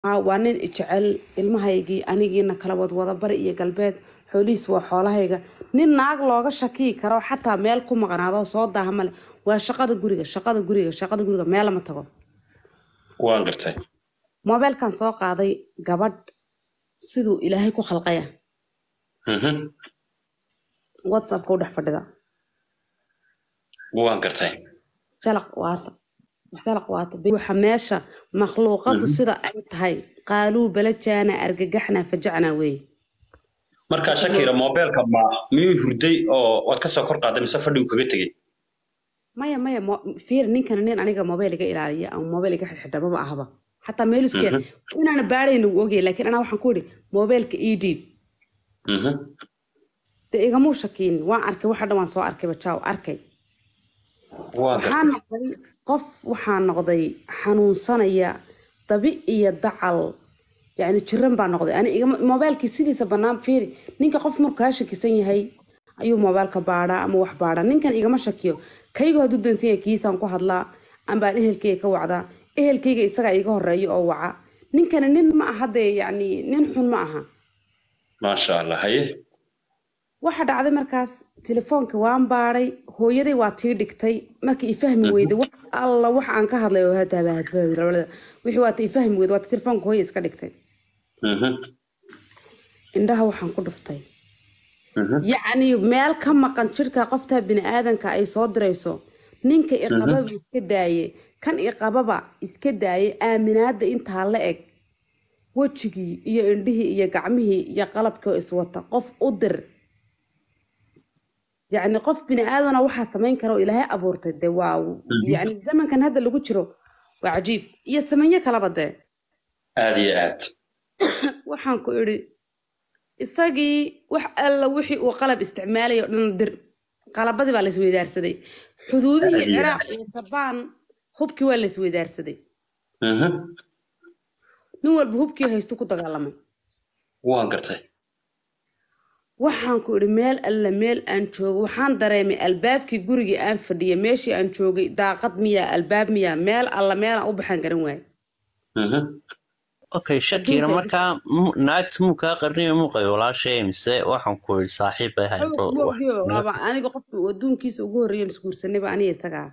Haa, waa nin jecel ilmahaygii anigiina kala wadwada bari iyo galbeed xoolihiis waa xoolahayga nin naag looga shakiyi karo xataa meel ku maqnaado soo daaha male waa shaqada guriga shaqada guriga shaqada guriga meel lama tago waan gartay moobeelkan soo qaaday gabadh siduu ilaahay ku khalqaya Mhm. whatsappka u dhex fadhida waan gartay jalaq waata jalaq waata waxa meesha makhluuqadu sida ay tahay qaaluu balajaana argagaxna fajacna weeye markaa shakira moobeelka ma miyuu hurday oo waad ka soo kor qaaday mise fadhigu kaga tegey maya maya mo- fiir ninkan nin aniga mobile iga ilaaliya ama mobile iga xidhxidha maba ahaba xataa meeluske inaana baadhayna wuu ogyahay laakiin anaa waxaan ku idhi mobileka ii dhiib Mhm. dee igamuu shakiin waan arkay waxa dhan waan soo arkay bajaaw arkay waan gartay waxaan noqday qof waxaan noqday xanuunsanaya dabi iyo dacal yani jiran baa noqday ani igama mobilkii sidiisa bannaan fiiri ninka qof markuu kaa shakisan yahay ayuu mobilka baadhaa ama wax baadhaa ninkan igama shakiyo kayga hadduu dansan yahay kiisaan ku hadlaa ambaan ehelkayga ka wacdaa ehelkayga isagaa iga horeeyo oo waca ninkani nin ma aha dee yani nin xun ma aha maasha allah haye waxa dhacday markaas telefoonka waan baadhay hooyaday waa tii dhigtay markii i fahmi weyday wax alla wax aan ka hadlay oo hadaaba hadfahmi wixii waa tii i fahmi weyday waa tii telefoonka hooya iska dhigtay Mhm. indhaha waxaan ku dhuftay Mhm. yacni meel ka maqan jirka qoftaa bini'aadanka ay soo dirayso ninka iqababa iska daaye kan iqababa iska daaye aaminaada intaa la eg wejigii iyo indhihii iyo gacmihii iyo qalabkii oo iswata qof u dir yacni qof bini'aadana waxaa samayn kara oo ilaahay abuurtay dee waa yacni zamankan hadda lagu jiro waa cajiib iyo samanyo kalaba dee aad iyo aad waxaan ku idhi isagii wax alla wixii uu qalab isticmaalaya oo dhan dir qalabadii baa laisweydaarsaday xuduudihii Aad iyo ciraaq iyo sabaan hubkii waa laisweydaarsaday Mhm. nin walba hubkii haystu ku dagaalamay waan gartay waxaan ku idhi meel alla meel aan joogo waxaan dareemay albaabkii gurigii aan fadhiyay meeshii aan joogay daaqad miyaa albaab miyaa meel alla meelaan u baxaan garan waaye Mhm. okay shakira Adduunka- markaa mu- naagta muu kaa qarniyo muuqay walaashay mise waxaan ku yidhi saaxiib bay ahayd bro xoog moogdiyo waaba aniga qofka adduunkiisa ugu horreeyan isguursanayba aniga isagaa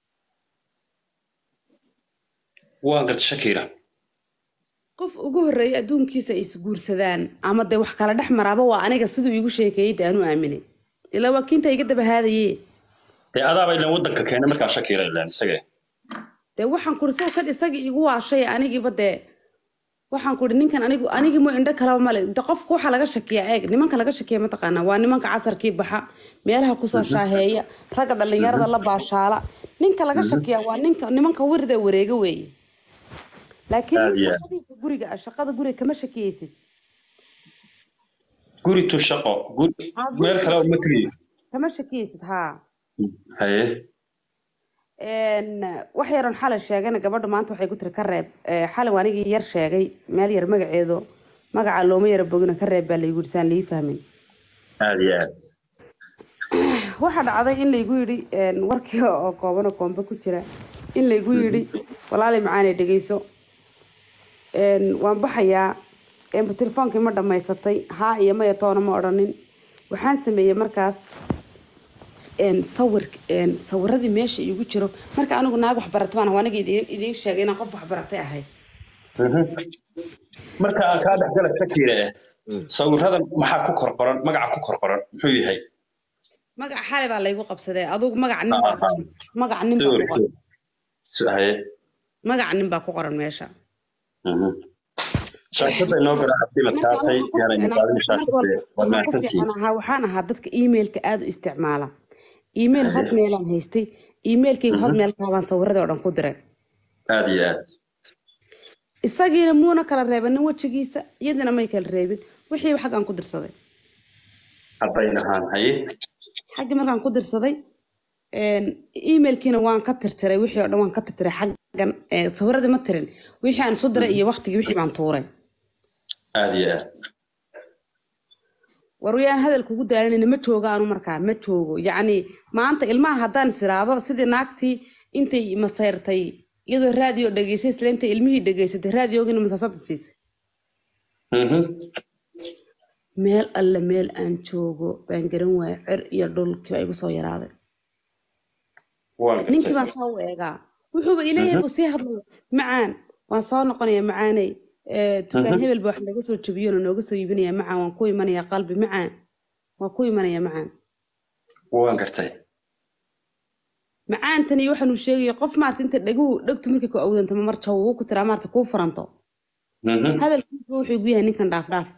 waan gartay shakira qof ugu horreeyay adduunkiisa ay isguursadaan ama dee wax kala dhex maraaba waa aniga siduu iigu sheekeeyey dee aanu aaminay ilaa waa kiinta iga daba haadaye dee adaaba ilan waddanka keenay markaa shakira ilan isaga dee waxaan kuri saw kad isagii igu waashay anigiiba dee waxaan kuri ninkan anigu anigii mo indho kalaba male de qofka waxaa laga shakiyaa eeg nimanka laga shakiya mataqaanaa waa nimanka casarkii baxa meelaha kusoo shaaheeya ragga dhallinyarada la baashaala ninka laga shakiyaa waa ninka nimanka wirda wareega weeye laakiin Aad iyo aad. shaqadiisa guriga ah shaqada guriga kama shakiyeysid guri tu shaqo guri Ah, guri meel kale uma tegayo kama shakiyeysid haa haye Een, wax yaran xalay sheegayna gabadha maanta waxay ku tiri ka reeb Ee, xalay waa anigii yar sheegay meel yar magaceedo magaca looma yara bogina ka reeb baa laygu yidhi saan lii fahmin aad iyo aad waxaa dhacday in laygu yidhi een, warkii oo kooban oo koombe ku jira in laygu yidhi walaali macaanay dhegeyso Een, waan baxayaa Een, telefoonkii ma dhammaysatay haa iyo maya toona ma odhanin waxaan sameeyey markaas een, sawir een, sawiradii meesha iigu jiro marka anigu naag waxbarata baan ahay, aniga idiin idiin sheegay inaan qof waxbaratay ahay Mhm. marka aan kaa dhexgala shakira eh sawiradan maxaa ku kor qoran magaca ku kor qoran muxuu yahay magaca xalay baa laygu qabsaday adugu magaca nin baa Ah, magaca nin baa ku qoran Sawirkii. haye magaca nin baa ku qoran meesha Mhm. shaashada inoo garaacatay la taasay yaana muuqaalin shaashada waa mahadsantihiin fiican ahaa waxaan ahaa dadka emailka aad u isticmaala email hotmailaan haystay emailkayga hotmailkaa baan sawiradii oo dhan ku diray aad iyo aad isagiina muuna kala reebanin wejigiisa iyadina may kala reebin wixiiba xaggaan ku dirsaday haddayn ahaan haye xaggii markaan ku dirsaday een, emailkiina waan ka tirtiray wixii oo dhan waan ka tirtiray xaggan ee, sawiradii ma tirin wixii aan isu diray iyo waqtigii wixii baan tuuray aad iyo aad waryaan hadal kugu daalanayna ma joogo anu markaa ma joogo yacni maanta ilmaha haddaan is iraahdo sidii naagtii intay masayrtay iyadoo raadiyo dhegeysay isla inta ilmihii dhegeysatay raadiyoogina masaasada siisay Mhm. meel alle meel aan joogo baan garan waaya cer iyo dhulkii baa igu soo yaraaday waan ninkii gartay baan saa u eegaa wuxuuba ileeyahay buu sii hadlaya macaan waan soo noqonaya macaaney Eh, tukaan hebel ba wax naga soo jabiyona nooga soo iibinaya macaan waan ku imanaya qalbi macaan waan ku imanaya macaan waan gartay macaantani waxaanu sheegaya qof maarta inta dhaguhu dhegtu markay ku awdantama mar jawo ku tiraa maarta kuu furanto Mhm. hadalkiisa wuxuu igu yahay ninkan dhaaf dhaaf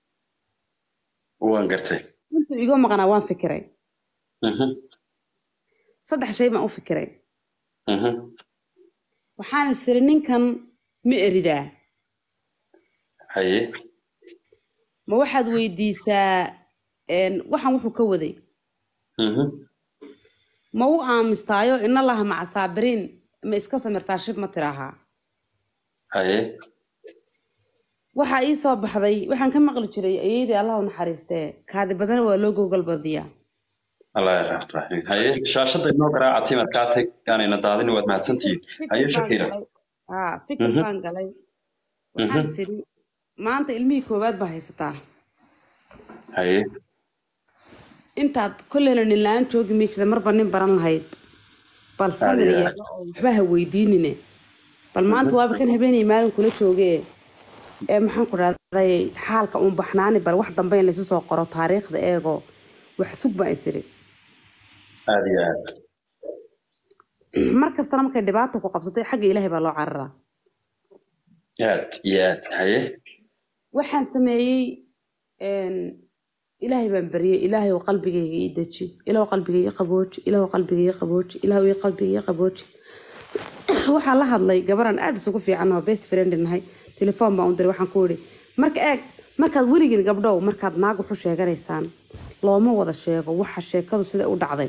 waan gartay intuu iga maqnaa waan fikiray Mhm. saddex shay baan u fikiray Mhm. waxaan isiri ninkan ma eridaa haye ma waxaad weydiisaa een, waxaan wuxuu ka waday Mhm. ma u aamistaayo ina laha maca saabiriin ma iska samirtaa shib ma tiraahaa haye waxaa ii soo baxday waxaan ka maqli jiray ayeydii allah u naxariistee kaadi badana waa loo gogol badiyaa allah yarxam haye shaashada inoo garaaca timad kaa tag aanayna daadin waad mahadsantihiin haye fikir baan shakira galay haa fikir Mhm. baan galay waxaan is idhi maanta ilmihii koowaad baa haysataa haye intaad kolleyna nin la-aan joogi maysida marba nin baran lahayd bal samir Aad iyo yeelo oo waxba ha weydiinine bal maanta waaba kan habeenay maalin kula joogee ee maxaan ku dhahday xaalka uun baxnaani bal wax dambe in laysu soo qoro taariikhda eego wax sug baa is idhi aad iyo aad mar kastana markay dhibaata ku qabsatay xagga ilaahay baa loo cararaa aad iyo aad haye waxaan sameeyey een, ilaahay baan baryay ilaahay oo qalbigayga ii deji ilaahu qalbigayga ii qabooji ilaahu qalbigayga ii qabooji ilaahu ii qalbigayga ii qabooji waxaan la hadlay gabaran aad isugu fiican oo best friend nahay telefoon baan u diray waxaan ku idhi marka eeg markaad weligin gabdhow markaad naag waxu sheeganaysaan looma wada sheego waxa sheekadu sida u dhacday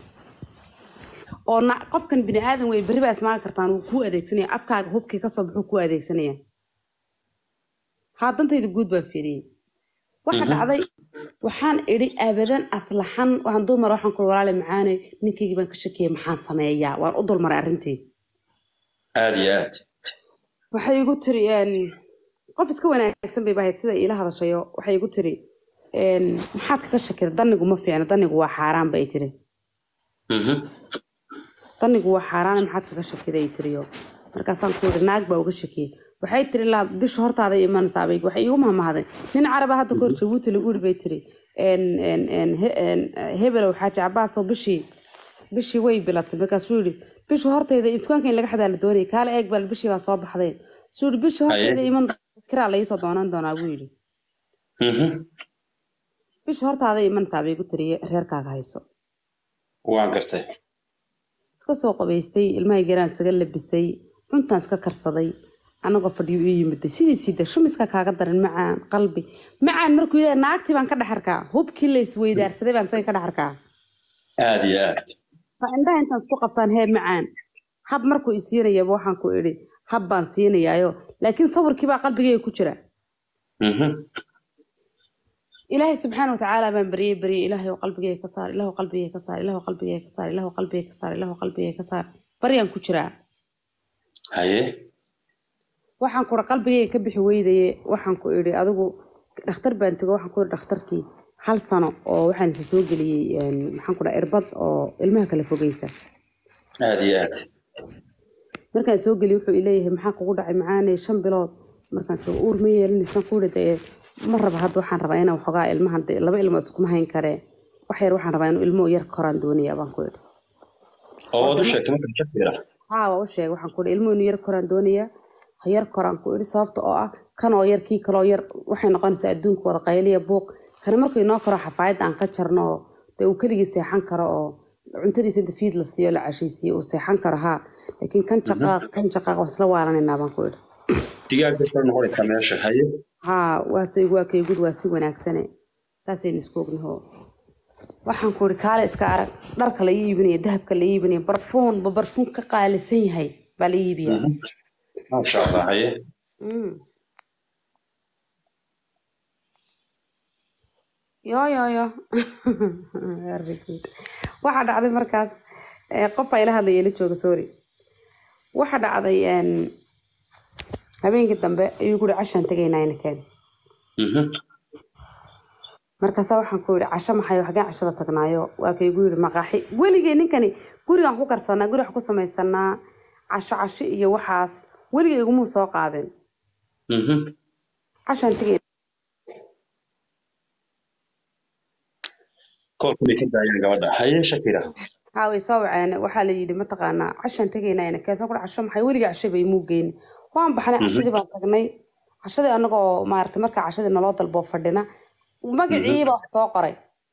oo na- qofkan bini aadan wey berri baa ismaaga kartaan wuu kuu adeegsanaya afkaaga hubkii kasoo baxuu kuu adeegsanaya haa dantayda guud baan fiiriyey waxa dhacday waxaan idhi abadan aslaxan waxaan dulmar waxaan ku walaale macaane ninkaygii baan ka shakiyay maxaan sameeyaa waan u dulmaray arrintii aad iyo aad waxay igu tiri een, qof iska wanaagsan bay bahayd sida iila hadashayo waxay igu tiri een, maxaad kaga shakida danigu ma fiicna danigu waa xaaraan bay tiri Mhm. danigu waa xaaraan maxaad kaga shakida ay tiriyo markaasaan ku yidhi naag baa uga shakiyey waxay tiri laa bisha hortaada imanaysaa bay waxay igu mahmahday nin caraba hadda kahor jabuuti lagu yidhi bay tiri een, een, een, he- een, hebelow xaaji cabaasoo bishii bishii way bilatay markaasuu yidhi bisha hortayda dukaanka in laga xadaa la doonayay kaale eeg bal bishii baa soo baxdeen suu yidhi bisha hortayda iman kiraa la iisoo doonan doonaa buu yidhi Mhm. bisha hortaada imanaysaa bay igu tiri reerkaaga hayso waan gartay iska soo qabaystay ilmahay garaan isaga labisay cuntaan iska karsaday anagoo fadhiyo ii yimiday sidiisii de shumiska kaaga daran macaan qalbi macaan markuu yahay naagtii baan ka dhex arkaa hubkii la isweydaarsaday baan isaga ka dhex arkaa aad iyo aad fa indhaha intaan isku qabtaan hee macaan hab markuu i siinayaba waxaan ku idhi hab baan siinayaayo laakiin sawirkii baa qalbigayga ku jira Mhm. ilaahay subxaana watacaala baan baryey baryey ilaahay oo qalbigayga ka saar ilaahu qalbigayga ka saar ilaahu qalbigayga ka saar ilaahu qalbigayga ka saar ilaahu qalbigayga ka saar baryaan ku jiraa haye waxaan ku iri qalbigayga ka bixi weydaye waxaan ku idhi adigu dhakhtar baan tego waxaan ku idhi dhakhtarkii hal sano oo waxaan isa soo geliyey een, maxaan ku dhaha irbad oo ilmaha kala fogeysa aad iyo aad markaan soo geliyey wuxuu ileeyahay maxaa kugu dhacay macaanay shan bilood markaan joogo uur ma yeelinaysaan ku idhi dee ma raba hadda waxaan rabaa inaan waxoogaa ilmahan dee laba ilmo iskuma hayn karee wax yar waxaan rabaa inuu ilmo yar koraan doonaya baan ku idhi oo waad u sheegtay marka shakira haa waa u sheegay waxaan ku idhi ilmo inuu yar koraan doonaya ha yar koraan ku idhi sababta oo ah kan oo yar kii kaloo yar waxay noqonaysaa adduunka wada qayliya buuq kani markuu inoo koro xafaayadda aan ka jarno oo dee uu keligii seexan karo oo cuntadiisa inta fiid la siiyo la cashaysiiyo uu seexan karo haa laakiin kan jaqaaq kan jaqaaq waa isla waaranaynaa baan ku idhi digaaga soo noqonaysaa meesha haye haa waase waa kaygud waa si wanaagsane saasaynu isku ognaho waxaan ku idhi kaale iska arag dharka la iibinaya dahabka la iibinaya barfuun ba barfuun ka qaalisan yahay baa la iibiyaa maasha allah haye Mm. yo yo yo Very good. waxaa dhacday markaas eh, qof baa ila hadlaya ila jooga sorry waxa dhacday een, habeenkii dambe ayuu guri cashaan tegaynaa inakeen Mhm. markaasa waxaan ku yidhi casho maxay xageen cashada tagnaayo waa kaygu yidhi maqaaxi weligay ninkani gurigaan ku karsanaa guri wax ku samaysanaa casho casho iyo waxaas weligay igumuu soo qaadin Mhm. cashaan tegay koolka bay ka daayeen gabadha haye shakira haa way soo waceen waxaa la yidhi mataqaanaa cashaan tegaynaa inakeen soo kudha casho maxay weligay casho bay imuu geyni waan baxnay cashadii baan tagnay cashadii anagoo maaragtay markaa cashadii naloo dalboo fadhina magaciiba wax soo qoray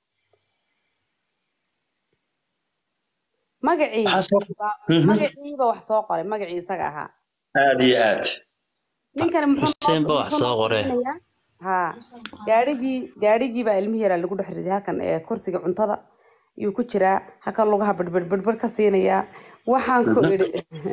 magacii maxaa soo Mhm. magaciiba wax soo qoray magacii isaga ahaa aad iyo aad ninkani muxuu Xuseen ba wax muxuu soo noo qoray. samaynayaa? haa gaarigii gaarigii baa ilmihii yaraa lagu dhex riday halkan ee kursiga cuntada ayuu ku jiraa halkan lugaha badhbadhbadhbadh ka siinayaa waxaan ku idhi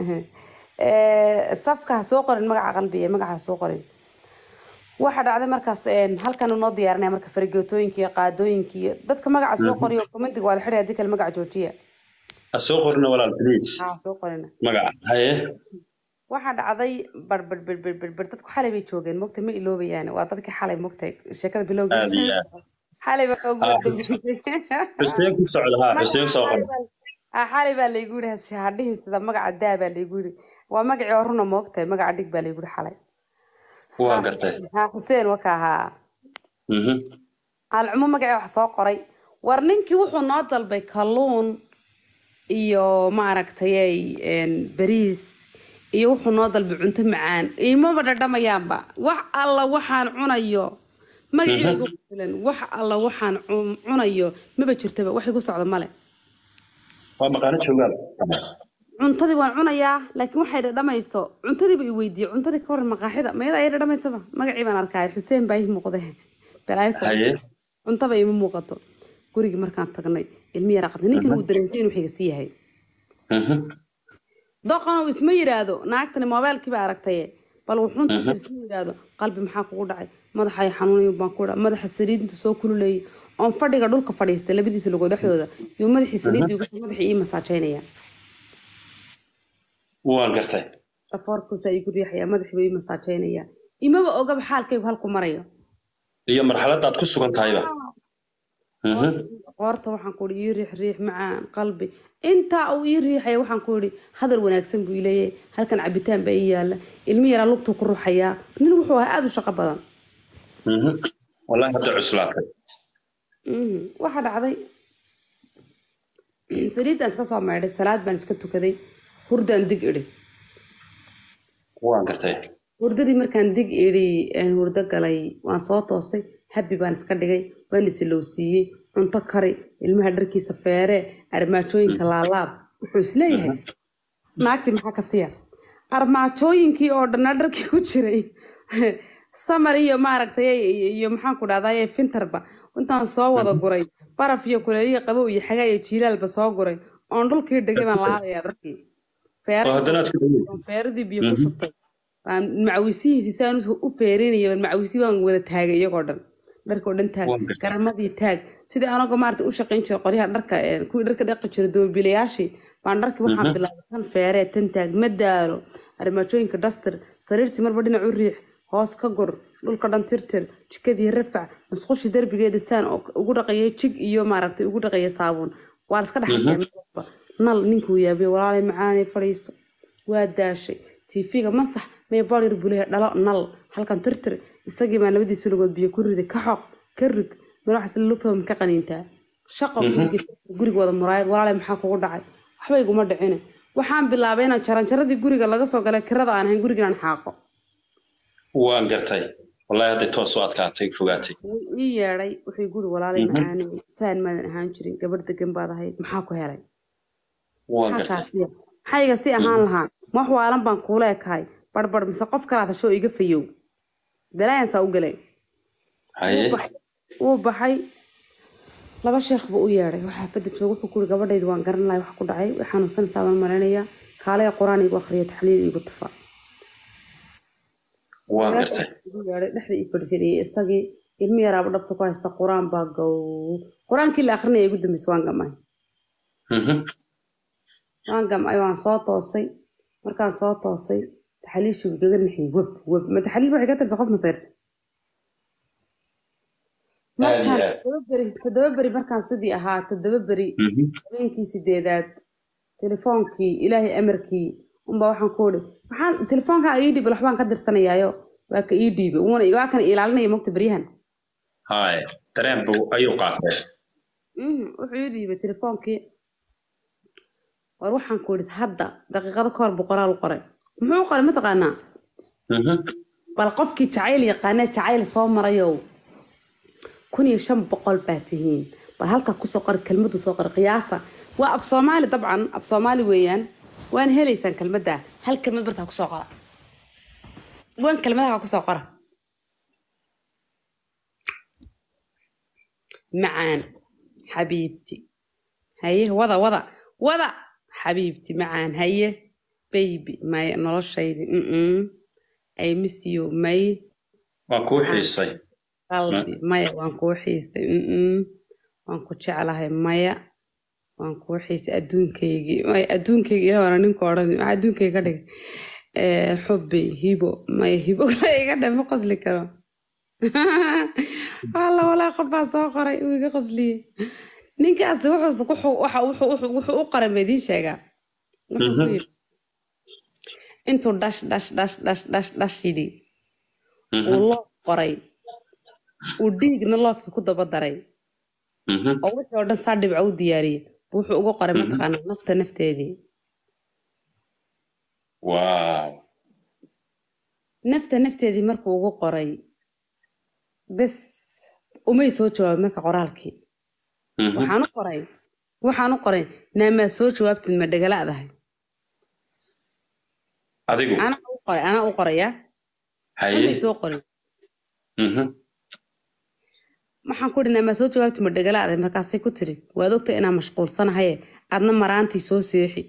ee, safka ha soo qorin magaca qalbiga magaca ha soo qorin waxa dhacday markaas een, halkan uu noo diyaarinaya marka farageetooyinka iyo qaadooyinka iyo dadka magaca soo qoriyo commentiga waa la xidhay haddii kale magaca joojiya ha soo qorina walaal please haa soo qorina magaca haye waxaa dhacday barbarbarbarbarbr dadku xalay bay joogeen mogta ma iloobayaan waa dadkii xalay mogta sheekada bilowga aad iyo aad xalay baa ugu Ah, dambeysay xuseen ku socda ha xuseen soo qor Ah, xalay baa laygu yidhi hadhihin sida magaca daa baa laygu yidhi waa magacii oo runa moogtahay magaca dhig baa laygu yidhi xalay waa gartay ha xuseen waka ahaa Mhm. alcumo magacii wax soo qoray war ninkii wuxuu noo dalbay kalluun iyo maaragtay een, bariis iyo wuxuu noo dalbay cunto macaan imaba dhadhamayaanba wax alla waxaan cunayo magacii igu filan wax alla waxaan cu- cunayo maba jirtaba wax igu socda male waa maqaano joogaal cuntadii waan cunayaa laakiin waxay dhadhamayso cuntadiiba i weydiiyey cuntadii ka waran maqaaxida mayada ay dhadhamaysaba magacii baan arkaya xuseen baa ii muuqde balaayo kale. haye cuntaba ima muuqato gurigii markaan tagnay ilmi yaraa qabtay ninkan uu dareentay inuu xigasi yahay Mhm. doqon uu isma yidhaahdo naagtani moobaylkii baa aragtaye bal wuxuun tir isma yidhaahdo qalbi maxaa kugu dhacay madaxay xanuunayo baan ku dhaca madaxa saliidintu soo kululeeyay oon fadhiga dhulka fadhiistay labadiisa lugood dhexdooda iyo madaxii saliidii ugu madaxii ii masaajeynaya waan gartay dhafoorkuusaa igu riixaya madaxiiba ii masaajeynaya imaba ogaba xaalkaygu halku marayo iyo marxaladaad ku sugan tahayba Mhm. qoorta waxaan ku ihi ii riix riix macaan qalbi intaa uu ii riixaya waxaan ku ihi hadal wanaagsan buu ileeyahay halkan cabitaan baa ii yaala ilmi yaraa lugtuu ku ruxayaa nin wuxuu ahaa aada u shaqo badan Mhm. wallahi hadda cuslaatay Mhm. waxaa dhacday saliiddaan iska soo maydhay salaad baan iska tukaday hurdaan dig idhi waan gartay hurdadii markaan dig idhi een hurdo galay waan soo toostay habbi baan iska dhigay waan isilowsiiyey cunto kari ilmaha dharkiisa feere armaajooyinka laalaab wuxuu isleeyahay naagtii maxaa ka siya armaajooyinkii oo dhanna dharkii ku jiray samar iyo maaragtay iyo- iyo maxaan ku dhahday fintarba intaan soo wada guray baraf iyo kuleeliya qabow iyo xagaa iyo jiilaalba soo guray oon dhulkii dhigay baan laabaya dharkii oo haddana aad ku dhawey Waan feeradii biyo ku shubtay waan macawisihiisi saan u- u feerinaya waan macawisi waan wada taagay iyagoo dhan dharkoo dhan taag Waan gartay. garamadii taag sidii anagoo maarata u shaqayn jiray qoryaha dharka ee, kuwii dharka dhaqi jiray doobilayaashii baan dharkii waxaan bilaabay tan feeree tan taag ma daalo armaajooyinka dhastir sariirtii marba dhinac u riix hoos ka gur dhulka dhan tirtir jikadii rafac musqushii derbigeeda saan oo ugu dhaqayay jig iyo maaragtay ugu dhaqayay saabuun waa la iska dhaxayaa nal ninkuu yaabay walaalay macaanay fadhiiso waa daashay tiifiga masax may boryar bulehe dhalo nal halkan tirtir isagii baan labadiisa lugood biyo ku riday ka xoq ka rig madaxaas lugtooda ka qaniintaa shaqo guriga guriga wada muraayad walaalay maxaa kugu dhacay waxba iguma dhicine waxaan bilaabay inaan jaranjaradii guriga laga soo galay kirada aan ahayn guriga inaan xaaqo waan gartay wallahi hadday toos u adkaatay fogaatay wuu ii yeedhay wuxuu guri walaalay macaanay saan maadan ahaan jirin gabadh degan baad ahayd maxaa ku helay waan maxaa gartay kaasiya maxayga si ahaan lahaa ma wax waalan baan kuula ekahay barbar mise qof kalaad hashoo iga fayow balaayansaa u galay haye wuu bax- wuu baxay laba sheekh buu u yeedhay waxaa fadda jooga wuxuu kuri gabadhayda waan garan lahay wax ku dhacay way xanuunsanaysaa baan malaynayaa kaalaya qur-aan igu akhriya taxliil igu tufa waan gartay igu yeedhay dhexda ii fadhiisanayay isagii ilmi yaraaba dhabta ku haysta qur-aan baa gow qur-aankii la akhrinaya igu dambeysay waan gamay Mhm. waan gamay waan soo toosay markaan soo toosay taxaliishii igaga naxiyey web web ma taxaliil waxay ka tirsa qof masayrsan Aad iyo markaan aad. toddoba beri toddoba beri markaan sidii ahaa toddoba beri Mhm. habeenkii sideedaad telefoonkii ilaahay amarkii unbaa waxaan ku iri maxaan telefoonkaa ii dhiibay waxbaan ka dirsanayaayo waa ka ii dhiibay wuuna waa kan ilaalinaya mogta beryahan Haye, dareen buu ayuu qaatay. Mhm, wuxuu ii dhiibay telefoonkii war waxaan ku iri hadda daqiiqado ka hor buu qoraal u qoray muxuu u qoray mataqaanaa Mhm. bal qofkii jacayl yaqaanee jacayl soo marayow kun iyo shan boqol baa tihiin bal halkaa kusoo qori kelmadu soo qori qiyaasa waa af soomaali dabcan af soomaali weeyaan waan helaysaan kelmadda hal kelmad bartaa kusoo qora waan kelmadaha kusoo qora macaan xabiibti haye wada wada wada xabiibti macaan haye baby may noloshaydi mm I miss you may Waa kuu xiisay. qalbi maya waan kuu xiisay mm waan ku jeclahay maya waan kuu xiisay adduunkaygii maya adduunkayga ilaah waana ninka odhan maxaa adduunkayga ka dhigay Eh, xubbi hibo maya hibo kale iga dhe ma qosli karo alla walaa qofbaa soo qoray uu iga qosliyey ninkaasi wuxuu wuxuu waxa- wuxuu wuxuu- wuxuu u qoray ma idiin sheegaa Wuxuu ku Mhm. yidhi, intuu dhash dhash dhash dhash dhash dhash yidhi Mhm. uu loof qoray uu dhiigna loofka ku daba daray Mhm. oo wixii oo dhan saa dhibco u diyaariyey buu wuxuu uga qoray mataqaanaa nafta nafteedii Wow. nafta nafteedii markuu ugu qoray bes umay soo jawaabin marka qoraalkii Mhm. waxaan u qoray waxaan u qoray naamaa soo jawaabtid ma dhagalaadahay Adigu. anaa u qoray anaa u qoraya Haye. umay soo qorin Mhm. waxaan ku ihi naamaa soo jawaabtid ma dhagalaadahay markaasay ku tiri waad ogta inaan mashquulsanahaye adna maraantii soo seexi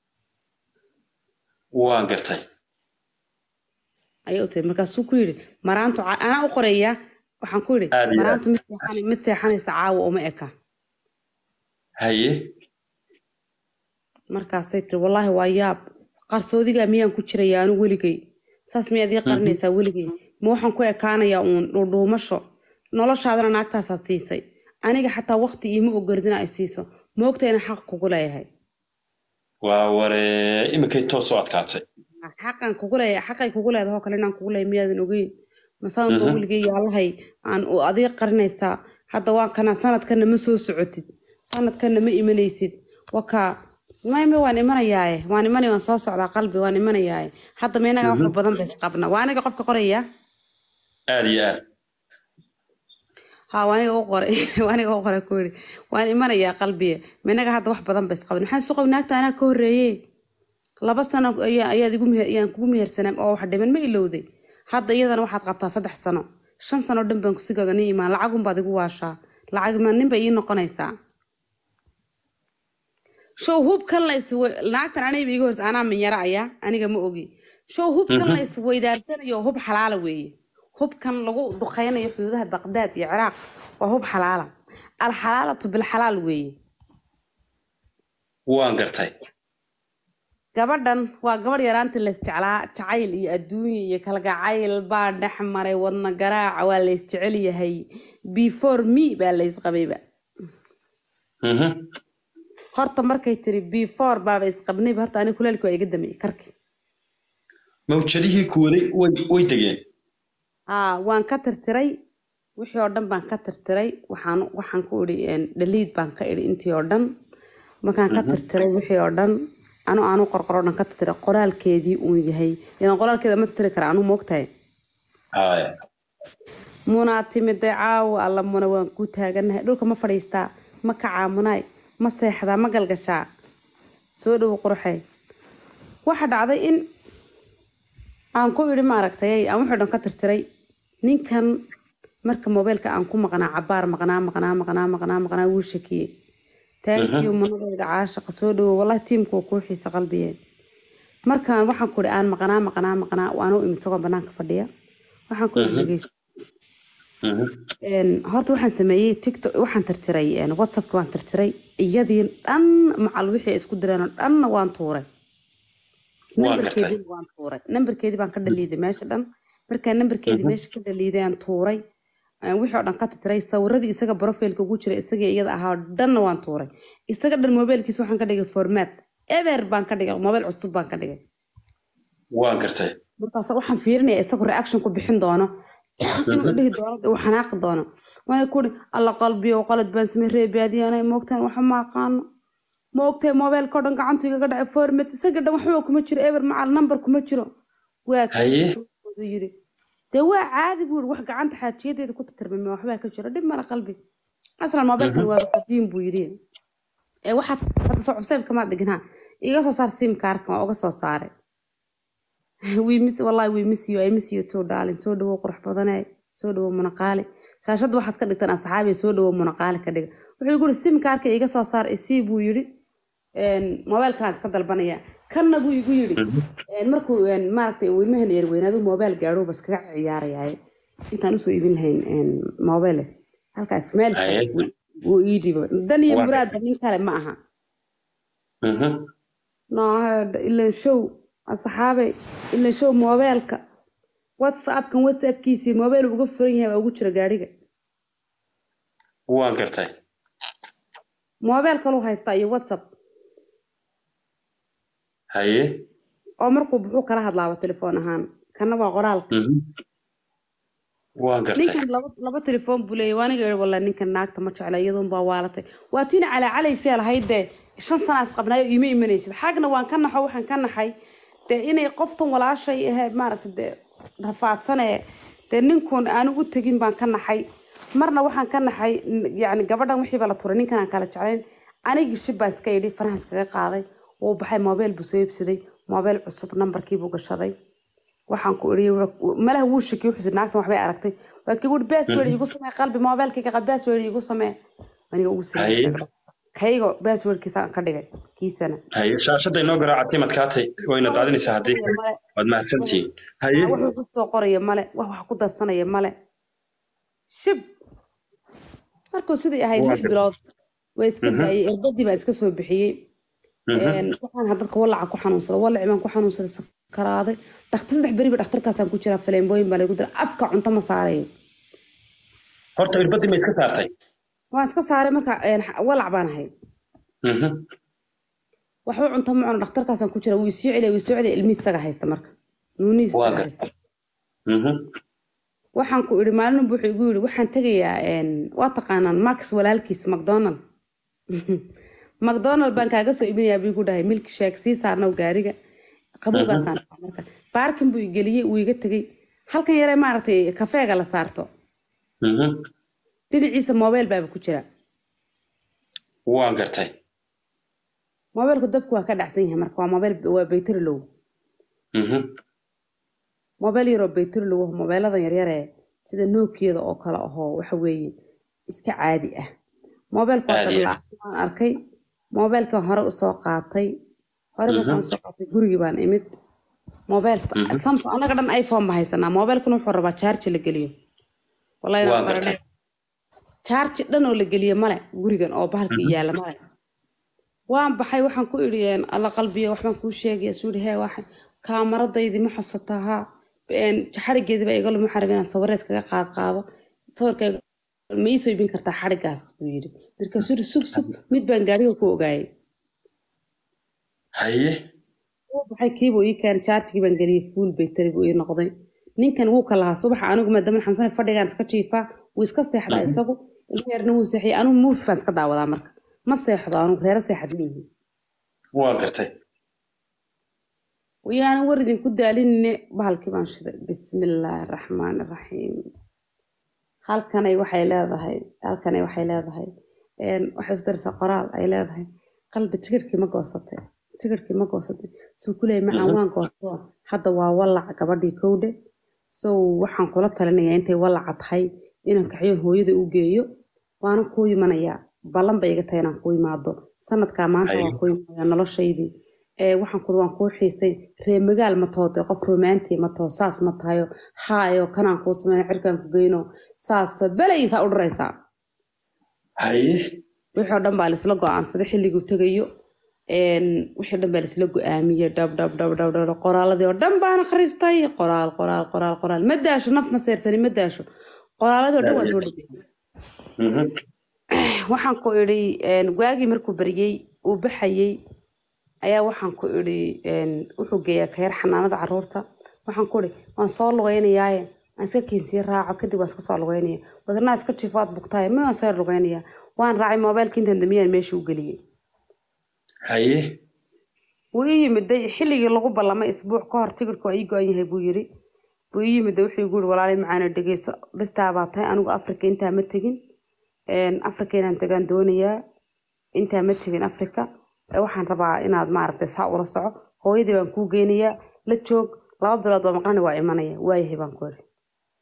Waan gartay. ayay u tiri markaasuu ku yidhi maraantu ca- anaa u qoraya waxaan ku yidhi Aad iyo aad. maraantu mid seexan- mid seexanaysa caawa uma eka Haye. markaasay tiri wallaahi waa yaab qarsoodigaa miyaan ku jiraya anu weligay saas miyaad ii qarinaysaa weligay ma waxaan ku ekaanayaa uun dhuudhuumasho noloshaadana naagtaasaad siisay aniga xataa waqti iima ogolidina ay siiso ma ogta inaan xaq kugu leeyahay Waa waree iminkay toos u adkaatay. xaqan kugu leeyahay xaqay kugu leedahay oo kale inaan kugu leeyahay miyaadan ogeyn masaan ba Mhm. weligay yaalahay aan u adiga qarinaysaa hadda waa kana sanadkana ma soo socotid sanadkana ma imanaysid wakaa mayme waan imanayaaye waan imanaya waan soo socdaa qalbi waan imanayaaye hadda ma inagaa wax badan bays qabna waa aniga qofka qoraya Aad iyo aad. ha waa aniga u qoray waa aniga u qoray ku yidhi waan imanayaa qalbiye ma inaga hadda wax badan bays qabna maxaan suqab naagta anaa ka horreeyey laba sano ayaa ayaad igu meher ayaan kugu mehersanaa oo wax dhiman ma ilowday hadda iyadana waxaad qabtaa saddex sano shan sano dhan baan kusigooda ni imaan lacagunbaad igu waashaa lacag ma nin bay ii noqonaysaa show hubkan la is naagtan aniga iga horsa anaa minyaro ayaa aniga ma ogi show hubkan la is weydaarsanayo hub xalaala weeye hubkan lagu duqeynayo xuduudaha baqdaad iyo ciraaq waa hub xalaala alxalaalatu bilxalaal weeye Waan gartay. gabadhan waa gabadh yaraantii laysjeclaa jacayl iyo adduunya iyo kalgacayl baa dhex maray wadna garaaca waa laysjecel yahay before me baa laysqabayba Mhm. horta markay tiri before baaba isqabnayba horta aniga kulaalki waa iga damay karki Mawjadihii kuwaday way way degeen. haa waan ka tirtiray wixii oo dhan baan ka tirtiray waxaan waxaan ku idhi dhaliid baan ka idhi intii oo dhan markaan ka tirtiray wixii oo dhan anu aanu qorqoro dhan ka tirtiray qoraalkeedii uun yahay ilan qoraalkeeda ma tirtiri kara anu moogtahay Haye. munaa timide caawa alla muna waan ku taaganahay dhulka ma fadhiistaa ma kacaa munaay ma seexdaa ma galgashaa soo dhowo qurxey waxa dhacday in aan ku idhi maaragtay aan wuxuu dhan ka tirtiray ninkan marka mobeylka aan ku maqnaa cabaar maqnaa maqnaa maqnaa maqnaa maqnaa wuu shakiyey taankiyo munadayda caashaqa soo dhowo wallahi tiimku waa kuu xiisa qalbiyeen markaan waxaan ku idhi aan maqnaa maqnaa maqnaa waanuu imid isagoo banaanka fadhiya waxaan ku idhi dhegeyso Mhm. Een, horta waxaan sameeyey tiktok waxaan tirtiray een, whatsappka waan tirtiray iyadii dhan macal wixii ay isku direen oo dhanna waan tuuray nambarkeedii waan tuuray nambarkeedii baan ka dhaliiday meesha dhan markaa nambarkeedii meesha ka dhaliiday aan tuuray aan wixii oo dhan ka titiray sawiradii isaga profilka ugu jira isaga iyada ahaa oo dhanna waan tuuray isaga dhan mobailkiisa waxaan ka dhigay format eber baan ka dhigay mobail cusub baan ka dhigay waan gartay markaas waxaan fiirinaya isagu reaction ku bixin doono inuu dhihi doono uu xanaaqi doono waana kuri alla qalbiyo qalad baan samey reebaadiyaanay moogtaan waxa ma aqaano ma ogtahay mobailka oo dhan gacantu igaga dhacay format isaga dhan waxba kuma jiro eber macal number kuma jiro waa Haye. kii yiri dee waa caadi buu yiri wax gacanta xaajiyadeeda ku tatarmame waxbaa ka jira dhib mala qalbi aslan mobailkan waa qadiim buu yiri ee waxaad hadda soo cusayb kamaad dhigin ha iga soo saar sim kaarkan waa uga soo saaray we miss wallahi we miss you I miss you too darling soo dhawow qurux badanay soo dhawow munaqaali shaashadda waxaad ka dhigtaan asxaabi soo dhawow munaqaali ka dhiga wuxuu igu yiri sim kaarka iga soo saar isii buu yiri mobailkaan iska dalbanaya kanna buu igu yiri een, markuu een, maaragtay uu ilmahan yar weynaadu mobail gaadho bas kaga ciyaarayaay intaan usoo iibin lahayn een, mobile halkaas meel iska Haye. wuu- wuu ii dhibo dan iyo Waa muraadba nin kale ma aha Mhm. no ilan show asxaabay ilan show mobailka whatsappkan whatsappkiisii mobail uga furan yahay baa ugu jira gaadhiga waan gartay mobail kaluu haystaa iyo whatsapp haye oo markuu buxuu kala hadlaaba telefoon ahaan kana waa qoraalka Mhm. waan gartay ninkan laba laba telefoon buu leeyahy waaniga ii walla ninkan naagta ma jecla iyaduun baa waalatay waa tiina calaacalaysee lahayd dee shan sanaas qabnaayo iima imanaysid xagna waan ka naxo waxaan ka naxay dee inay qoftan walaashay ahayd maaragta dee rafaadsanee dee ninkun aanu u tegin baan ka naxay marna waxaan ka naxay n- yacni gabadhan wixiiba la turay ninkan aan kala jeclayn anigii shib baa iska yidhi farahan iskaga qaaday wuu baxay mobail buu soo iibsaday mobail cusub nambarkiibuu gashaday waxaan ku iri malaha wuu shakiy wuxuu naagtan waxbay aragtay waa kii wuhi password igu samee qalbi mobailkayga qab password igu samee aniga ugu Haye. samee kaygo passwordkiisa aan ka dhigay kiisana haye shaashadda inoo garaacatay madkaatay wayna daadinaysaa haddii Male, waad mahadsantihiin haye wax ku soo qoraya male wax wax ku darsanaya male shib markuu sidii ahayd Waa lix gar- bilood way iska Mhm. daayay irbadii baan iska soo bixiyey Mhm. Een, waxaan ahaa dadka walaca ku xanuunsaday walaci baan ku xanuunsaday sakaraaday dhakhtar saddex beriba dhakhtarkaasaan ku jiraa faleembooyin baa lagu dira afka cunto ma saarayo horta irbadii ma iska saartay waan iska saaray marka een, walac baan ahay Mhm. waxba cunto ma cuno dhakhtarkaasaan ku jira wuu isoo celiya wuu isoo celiya ilmihiis isaga haysta marka nuunihiis Waa isaga gar- haysta Mhm. waxaan ku idhi maalin buu wuxuu igu yidhi waxaan tegayaa een, waa taqaanaan max walaalkiis macdonald macdonald baan kaaga soo iibinayaa buu igu dhahay milki sheeg sii saarnow gaariga qabowgaasaan dhahay marka baarkin buu igeliyey wuu iga tegey halkan yaree maaragtay kafeega la saarto Mhm. dhinaciisa mobile baaba ku jira waan gartay mobilku dabku waa ka dhacsan yahay marka waa mobile waa baytari low Mhm. mobile yaroo baytari low ah mobiladan yaryaree sida nookiyada oo kale ahoo waxa weeye iska caadi ah mobilku waa Caadi ah. dallaac waan arkay mobilkan hore usoo qaatay hore markaan usoo qaatay gurigii baan imid mobile samsung anaga dhan iphone ba haysanaa mobilkan wuxuu rabaa charge la geliyo wallahi waan inaan gartay baranay charge dhan oo la geliyo male gurigan oo bahalka yaala male waan baxay waxaan ku idhi een, alla qalbiyo waxbaan kuu sheegaya suuri hee waxa kaamaradaydii ma xusataa haa een, xadhigeedii baa iga lumi xarab inaan sawirra iskaga qaad qaado sawirkayga ma ii soo iibin kartaa xadhigaas buu yidhi markaasuu yidhi sug sug mid baan gaariga ku ogaayay haye wuu baxay kiibuu ii keenay chargigii baan geliyey full battery buu ii noqday ninkan wuu ka lahaa subaxa anigu maadaama xamsane fadhigaan iska jiifaa wuu iska seexdaa isagu ilma yarna wuu seexiyay anigu muufi baan iska daawadaa marka ma seexdo anigu reero seexad ma yihin waan gartay wayaana war idinku daalinine bahalkii baan shiday bismillaahi raxmaani raxiim halkanay waxay leedahay halkanay waxay leedahay een, waxay is daraysaa qoraal ay leedahay qalbi tigirhkii ma goosatay tigirhkii ma goosatay suu ku leeyay macaan waan goostoo hadda waa walac gabadhii kowdhe so waxaan kula talinayaa intay walaca tahay inaan kaxyo hooyada u geeyo waana kuu imanayaa ballan bay iga tahay inaan kuu imaado sanadkaa maanta Haye. waan kuu imanayaa noloshaydii ee waxaan kuli waan kuu xiisay ree magaal ma tahote qof romaanti ma taho saas ma tahayo haayo kanaan kuu sameyn cirkaan ku geyno saas belaysaa u dharaysaa haye wixii oo dhan baa laisla go-aansaday xilliguu tegayo een, wixii dhan baa laisla go-aamiyey dhab dhab dhab dhab dhab dhab. qoraaladii oo dhan baan akhristay qoraal qoraal qoraal qoraal ma daasho naf ma seersani ma daasho qoraaladii oo dhan waa soo dhageeyey Mhm. waxaan ku idhi een, waagii markuu baryey uu baxayey ayaa waxaan ku idhi een, wuxuu geeyaa kayar xanaanada caruurta waxaan ku idhi waan soo lugeynayaaye aan iska keensii raaco kadib waan iska soo lugeynaya wadanaa iska jifaad bugtaaye ma waan soo lugeynaya waan raacay moobaylka intaan damiyaan meesha u geliyey haye wuu ii yimiday xilligii lagu ballamay isbuuc ka hor tigirku waa ii go-an yahay buu yiri buu ii yimiday wuxuu igu yiri walaalay macaana dhegeyso bistaa baa tahay anigu afrika intaa ma tegin Een, afrika inaan tagaan doonayaa intaa ma tegin afrika Ee, waxaan rabaa inaad maaragtay saa ula soco hooyadii baan kuu geynayaa la joog laba bilood baa maqlani waa imanaya waayahay baan ku iri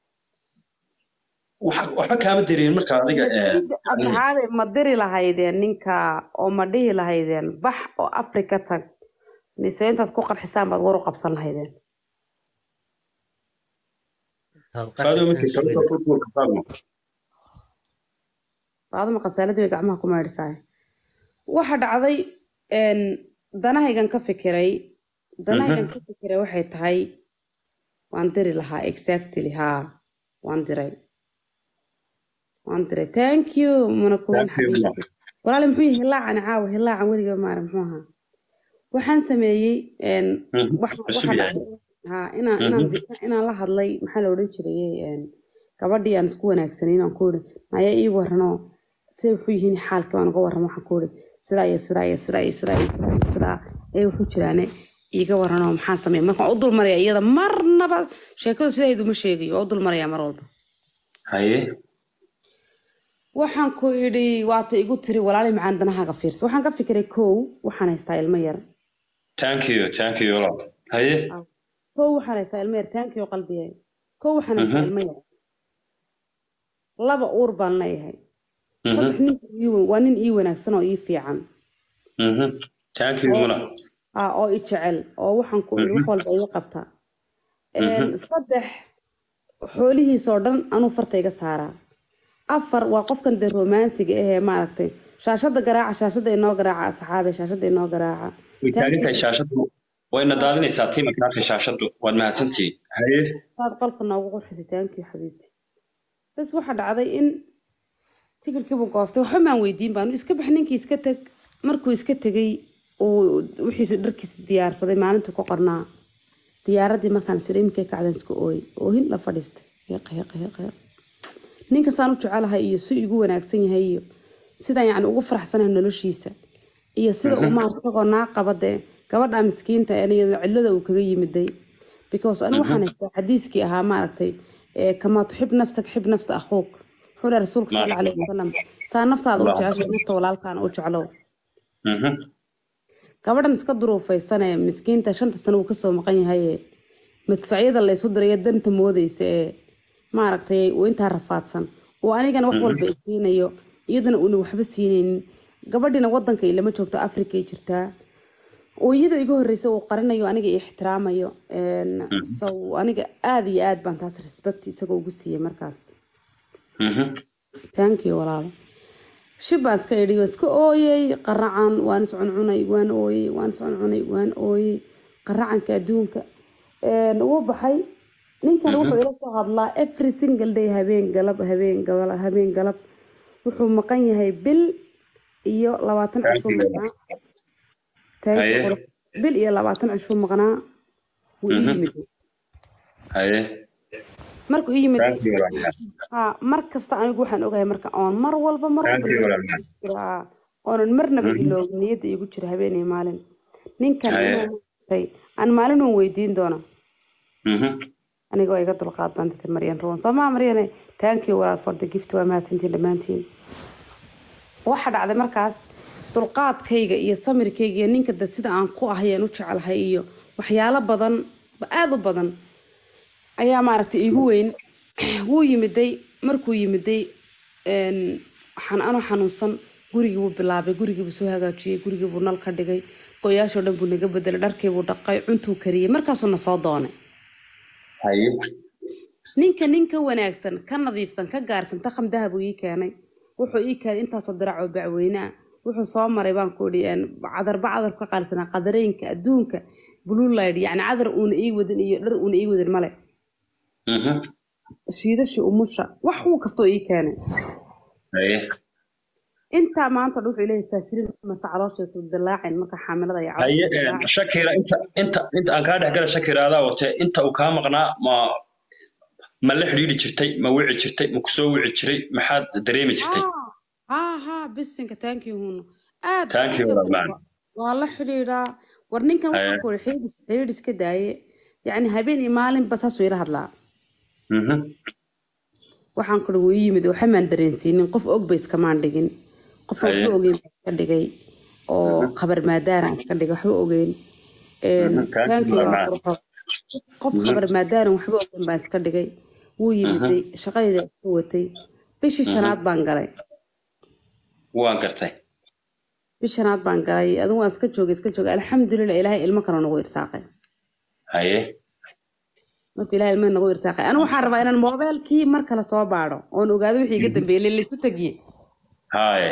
Wax- waxba kaama dareemin marka adiga ee, asxaabe ma diri lahaydeen ninka oo ma dhihi lahaydeen bax oo afrika tag mise intaad ku qarxisaan baad war u qabsan lahaydeen faado markii kala soo furfurka faadmo baadama khasaaladii bay gacmaha ku maydhisaay waxa dhacday een, danahaygan ka fikiray danahaygan ka fikiray waxay tahay waan diri lahaa exactly haa waan diray waan diray thank you mana kuwin Thank you, xabiibti walaali muxuu yahay hilaacan caawa hilaacan weliga maara muxuu ahaa waxaan sameeyey een, Mhm. wax- Cusub waxa yahay. dhacday haa inaan inaan Mhm. di- inaan la hadlay maxaa la odhan jiray een, gabadhii aan isku wanaagsanay inaan ku iri naya ii waranoo say wuxuu yihiin xaalka waan uga warramo waxaan ku iri sidaa iyo sidaa iyo sidaa iyo sidaa iyo sidaa iyo sidaa ee wuxuu jiraane iiga waranoo maxaan sameeya markaan u dulmaraya iyada marnaba sheekadu sidaydu ma sheegayo waa u dulmaraya mar walba haye waxaan ku idhi waata igu tiri walaali macaan danahaaga fiirsa waxaan ka fikiray kow waxaan haystaa ilmo yar thank you thank you walaal haye kow waxaan haystaa ilmo yar taankii oo qalbigay kow waxaan haystaa Mhm. ilmo yar laba uur baan leeyahay Mhm. saddex nin ii weyn- waa nin ii wanaagsan oo ii fiican Mhm. thank you muna ah oo i jecel oo waxaan ku idhi wax walba iga qabta Een, saddex xoolihiisoo dhan anuu farta iga saaraa afar waa qofkan dee romaansiga ahee maaragtay shaashada garaaca shaashada inoo garaaca asxaabe shaashada inoo garaaca way taagan tahay shaashadu wayna daadinaysaa tiimanka halka shaashadu waad mahadsantihiin haye saad qolka noogu qurxisay taankii xabiibti bas waxaa dhacday in tikirkiibuu goostay waxba maan weydiin baanu iska bax ninkii iska teg markuu iska tegay uu wixiisa dharkiisa diyaarsaday maalintuu ka qornaa diyaaradii markaan sida iminkay kacdan iska ooyay oohin la fadhiistay heeqa heeqa heeqa heeqa ninkasaan u jecelahay iyo si igu wanaagsan yahay iyo sidaan yacni ugu faraxsanahay noloshiisa iyo sida uu maarata isagoo naa qaba dee gabadha miskiinta ee iyada cidlada uu kaga yimiday because anigu waxaan haystaa xadiiskii ahaa maaragtay ee, kamaa tuxib nafsak xib nafsa akhuuk wuxuu dhahay rasuulka sal Maasha alla alayhi wasalam saa naftaada u jeceshay nafta walaalkaana u jeclow Mhm. gabadhan iska duruufaysanee miskiinta shanta sano uu kasoo maqan yahaye madfacyada laysu dirayo danta moodeysa ee maaragtay uu intaa rafaadsan oo anigana wax walba isiinayo iyaduna uuna waxba siinaynin gabadhina wadanka ilama joogto africa ay jirtaa oo iyadoo iga horreysa uu qarinayo aniga i ixtiraamayo Een, so aniga aada iyo aad baan taas respect isagoo ugu siiyey markaas Mhm. thank you walaalo shib baan iska idhi waan iska ooyey qaracan waan iscuncunay waan ooyey waan iscuncunay waan ooyey qaracanka adduunka Een, wuu baxay ninkan wuxuu ila soo hadlaa every single day habeen galab habeen galab habeen galab wuxuu maqan yahay bil iyo labaatan cishuu maqnaa Thank you, Haye. qurux. bil iyo labaatan cishuu maqnaa wuu ii yimid haye markuu ii yimid thank you walaal ha mar kasta anigu waxaan ogahay marka oon mar walba mar thank you walba walaal jiraa oonan marnaba iloogin niyadda igu jira habeen iyo maalin ninkan Haye. inuu maaragtay aan maalin uun weydiin doona Mhm. aniga waa iga dulqaad baan dadka maryan ruwan soomaa maryane thank you walaal for the gift waa mahadsantiin dhammaantiin waxa dhacday markaas dulqaadkayga iyo samirkayga iyo ninka de sida aan ku ahayeen u jecelahay iyo waxyaalo badan aada u badan ayaa maaragtay iigu weyn wuu yimiday markuu yimiday een, waxaan anoo xanuunsan gurigii buu bilaabay gurigii buu soo hagaajiyey gurigii buu nal ka dhigay goyaashoo dhan buu naga bedelay dharkii buu dhaqay cuntuu kariyey markaasuu na soo doonay haye ninka ninka wanaagsan ka nadiifsan ka gaarsan taqam dahab uu ii keenay wuxuu ii keenay intaasoo dirac oo bacweyne ah wuxuu soo maray baan ku idhi een, cadarba cadar ka qaalisanaa qadareenka adduunka blue light yacni cadar uuna ii wadin iyo dhar uuna ii wadin male Mhm. shiidashii umusha wax uu kastoo ii keenay haye intaa maanta dhan wuxuu leeyahay faasiliin mase calooshay ku dilaacin marka xaamilada iyo haye caloosha een, dilaacin. shakira inta inta inta aan kaa dhexgala shakira adaa watee inta uu kaa maqnaa ma ma la xidhiidhi jirtay ma wici jirtay ma kusoo wici jiray maxaad dareemi jirtay ها ها bisinka thank you huno aad Thank you, boqolkiiba man. boqol. waa la xidhiidhaa war ninkan waxaa Eh. ku iri xidhiidh xidhiidh iska daaye yacni habeen iyo maalinba saasuu ila hadlaa Mhm. waxaan kuli wuu ii yimid waxa maan dareensiinin qof og ba iskamaan dhigin qof Haye. waxba ogeyn baan iska dhigay oo khabar maadaaraan iska dhigay waxba ogeyn Een, Mhm, thank thank you, you, waa man. qurxoon. qof khabar maadaaran waxba ogeyn baan iska dhigay wuu yimiday shaqadayda iska watay bishii shanaad baan galay waan gartay bishii shanaad baan galay adigu waan iska joogay iska joogay alxamdulilah ilaahay ilmo kale nagu irsaaqay haye marka ilaahay ilmo nagu irsaaqay anigu waxaan rabaa inaan moobeelkii mar kale soo baadho oon ogaado wixii iga dambeeyay laysu tagiye haye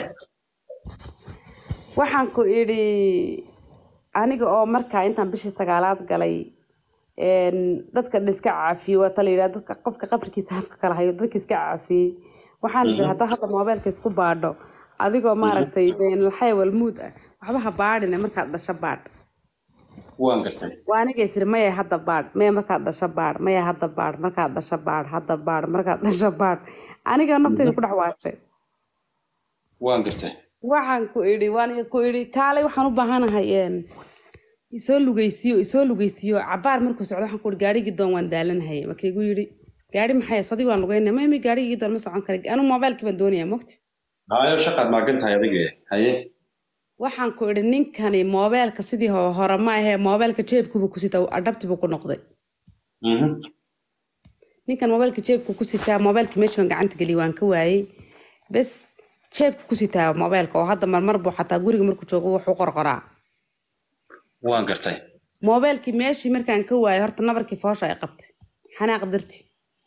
waxaan ku idhi aniga oo markaa intaan bishii sagaalaad galay een, dadka dhan iska caafiyey waa tala yidhaha dadka qofka qabrikiisa hafka kala hayo dadka iska caafiyey waxaan idhi haddaa hadda moobeelka isku baadho adigoo maaragtay beenalxay walmuud ah waxba ha baadhine markaad dhasho baadh waan gartay waa aniga isiri maya hadda baadh maya markaad dhasho baadh maya hadda baadh markaad dhasho baadh hadda baadh markaad dhasho baadh aniga nafteyda ku dhex waashay waan gartay waxaan ku idhi waan ku idhi kaalay waxaan u baahanahay een, isoo lugeysiyo isoo lugeysiyo cabaar markuu socdo waxaan ku idhi gaarigii doon waan daalanahay marka igu yidhi gaari maxay sodii waan lugeynaya mami gaarigii doon ma socon kara anu moobaylkii baan doonayaa mogti hayo shaqaad maagan tahay adiga haye waxaan ku idhi ninkani moobeelka sidii ho- hore ma ahee moobeelka jeebkuba ku sitaa adhabtibu ku noqday Mhm. ninkan moobeelka jeebku ku sitaa moobeelka meesha baan gacanta geliyay waan ka waayey bes jeebku ku sitaa moobeelka oo hadda marmar buu xataa guriga markuu joogo wuxuu qorqoraa waan gartay moobeelkii meeshii markaan ka waayay horta nabarkii foosha ay qabtay xanaaq darti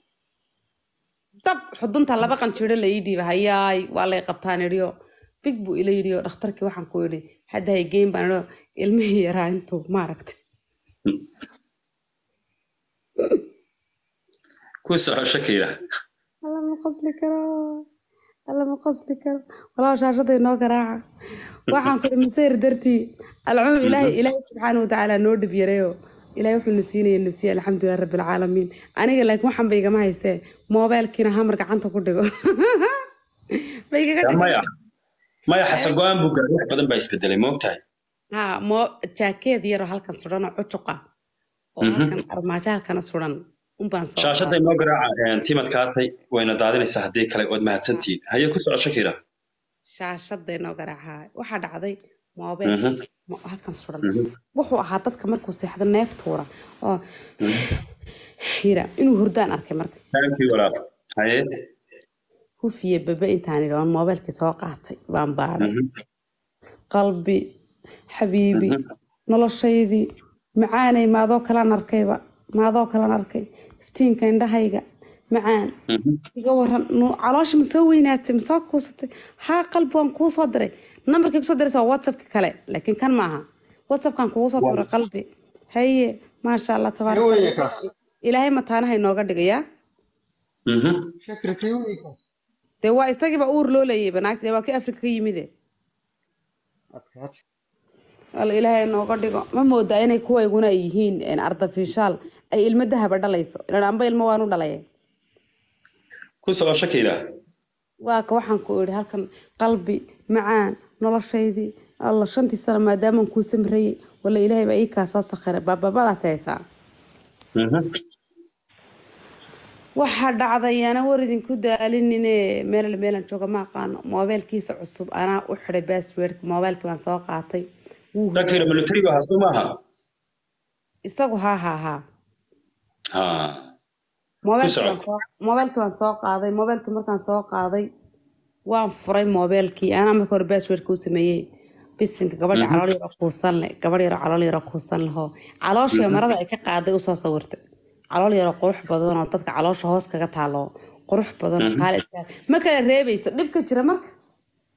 dab xudunta laba qanjiro la ii dhiiba hayaay waa lay qabtaan idhiyo big buu ila yidhiyo dhakhtarkii waxaan ku idhi hadda hay geyn baan idho ilmihii yaraa intuu maaragtay ku soco shakira alla ma qosli karo alla ma qosli karo walaa shaashada inoo garaaca waxaan ku idhi masayr dartii alcumum ilaahay ilaahay subxaana watacaala noo dhib yareeyo ilaahay wuxuu na siinaya na siiya alxamdulilah rabbi alcaalamiin aniga laakiin waxaan ba igama haysee moobeelkiina hamar gacanta ku dhigo ba igaga Ya, dhigay maya maya xasan go-aan buu gaaray wax badan baa isbedelay moogtahay ha moo jaakeed yaroo halkan suran oo cucuqa oo halkan armaajo halkana suran unbaan soo shaashada inoo garaaca timad kaatay wayna daadinaysaa haddii kale waad mahadsantihiin haye ku soco shakira shaashada inoo garaaca waxaa dhacday moobeel mo- halkan suran wuxuu ahaa dadka markuu seexdo neef tuura oo yira inuu hurdaan arkay marka thank you walaal haye hufiye bebe intaan idhi oon moobeelkii soo qaatay baan baadhay qalbi xabiibi noloshaydii macaanay maadoo kalan arkayba maadoo kalan arkay iftiinka indhahayga macaan iga waran nu- caloosha ma soo weynaatay ma soo kuusatay haa qalbi waan kuu soo diray nambarkii kusoo diraysa waa whatsappka kale laakiin kan maaha whatsappkan kugu soo tuuray qalbi haye maasha allah tabaaraka Weeye Allah. kaas. ilaahay mataanaha inooga dhigayaa Mhm. Shakira kii kaas. dee waa isagiiba uur loo leeyay banaagta dee waa kii afrika ka yimide Adkaat. alla ilaahay inooga dhigo ma moodaa inay kuwayguna ay yihiin een, artificial ay ilmo dahaba dhalayso ilan amba ilmo waan u dhalaya ku soco shakira waa ka waxaan ku idhi halkan qalbi macaan noloshaydii alla shantii sano maadaamaan kuu samrayay walla ilaahay baa ii kaasoo sakhiray baababadaas haysaa Mhm. waxaa dhacday ana war idinku daalinine meel meelan jooga ma aqaano moobeelkiisa cusub anaa u xiday basswordka moobeelkii baan soo qaatay wuu shakira hurday. militariga hasu maaha isagu haa haa haa ha moobeelkii Ku baan soo moobeelkii baan soo qaaday moobeelkii markaan soo qaaday waan furay moobeelkii anaa marka hore basswordka u sameeyey bisinka gabadha calool yaro kuusan leh gabadh yaro calool yaro kuusan leho calooshii marada ay ka qaaday usoo sawirtay calool yaro qurux badan oo dadka caloosha hoos kaga taalo qurux badan oo kaale iska ma kala reebayso dhibka jira marka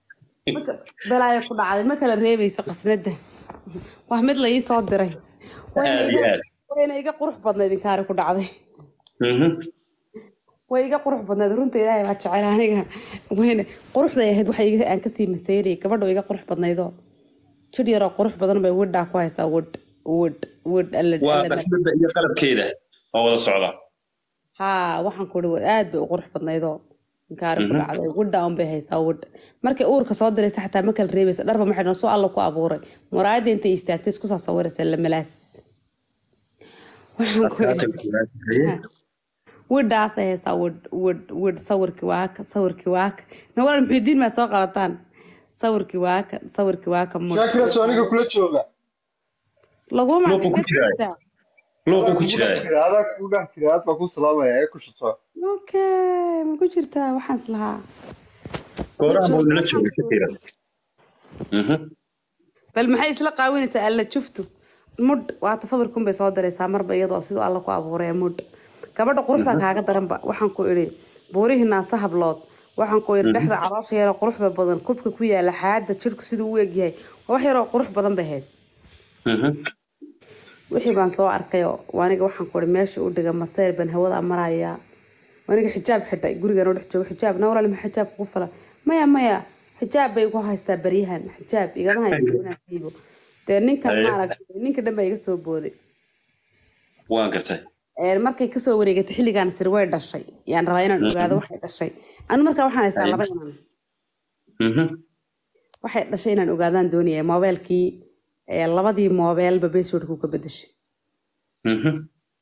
Marka balaayo ku dhacday ma kala reebayso qasnada waa mid la ii soo diray wayna aad iyo iga aad wayna iga qurux badnayd inkaari ku dhacday Mhm. way iga qurux badnayd runta ilaahay baa jecel aniga wayna quruxday ahayd waxa iga aan kasii maseyrayay gabadha oo iga qurux badnaydoo jir yaroo qurux badan bay widhaa ku haysaa wid wid wid alla waa alla qasbada iyo qalabkeeda oo wada socda haa waxaan ku ihi aad bay u qurux badnaydoo inkaari ku Mhm. dhacday widha un bay haysaa wid markay uurka soo diraysa xataa ma kala reebaysa dharba maxay dhan soo alla ku abuuray muraayadda intay istaagtay isku saa sawiraysa lamalaas waxaan ku Adkaatay ihi kulaashahay. widhaasay haysaa wid wid wid sawirkii waaka sawirkii waaka nawalal muxidiin maa soo qabataan sawirkii waaka sawirkii waaka mud shaakira soo aniga kula jooga laguma Luuqu ku jiraa. luuqu ku jiraa adaa kugu dhex jira aad baa ku salaamaya ee ku shuto okay ma ku jirtaa waxaan islahaa gooraha buu nala jooga shakira Mhm. bal maxay isla qaawinaysaa alla juftu mudh waata sawirkun bay soo diraysaa marba iyadoo siduu alla ku abuuray mudh gabadha quruxda kaaga daranba waxaan ku idhi buurihii naasa hablood waxaan ku idhi dhexda caloosha yaroo quruxda badan kubka ku yaala xaada jirku siduu u egyahay waa wax yaroo qurux badan bay ahayd Mhm. wixii baan soo arkayoo aniga waxaan ku idhi meesha u dhiga masayr baan hawada marayaa aniga xijaab xidhay gurigan oo dhex joogo xijaab nawlal ma xijaab kugu fala maya maya xijaab bay ku haystaa baryahan xijaab igama haysto inaan siibo dee ninkan Aye. maaragtay ninka dhan baa iga soo booday waan gartay Ee, markay kasoo wareegatay xilligaan sir way dhashay yaan rabaa inaan ogaado waxay dhashay anu markaa waxaan haystaa Aye. laba inan Mhm. waxay dhashay inaan ogaadaan doonaya moobeelkii ee, labadii moobeelba baswordku ka bedeshay Mhm.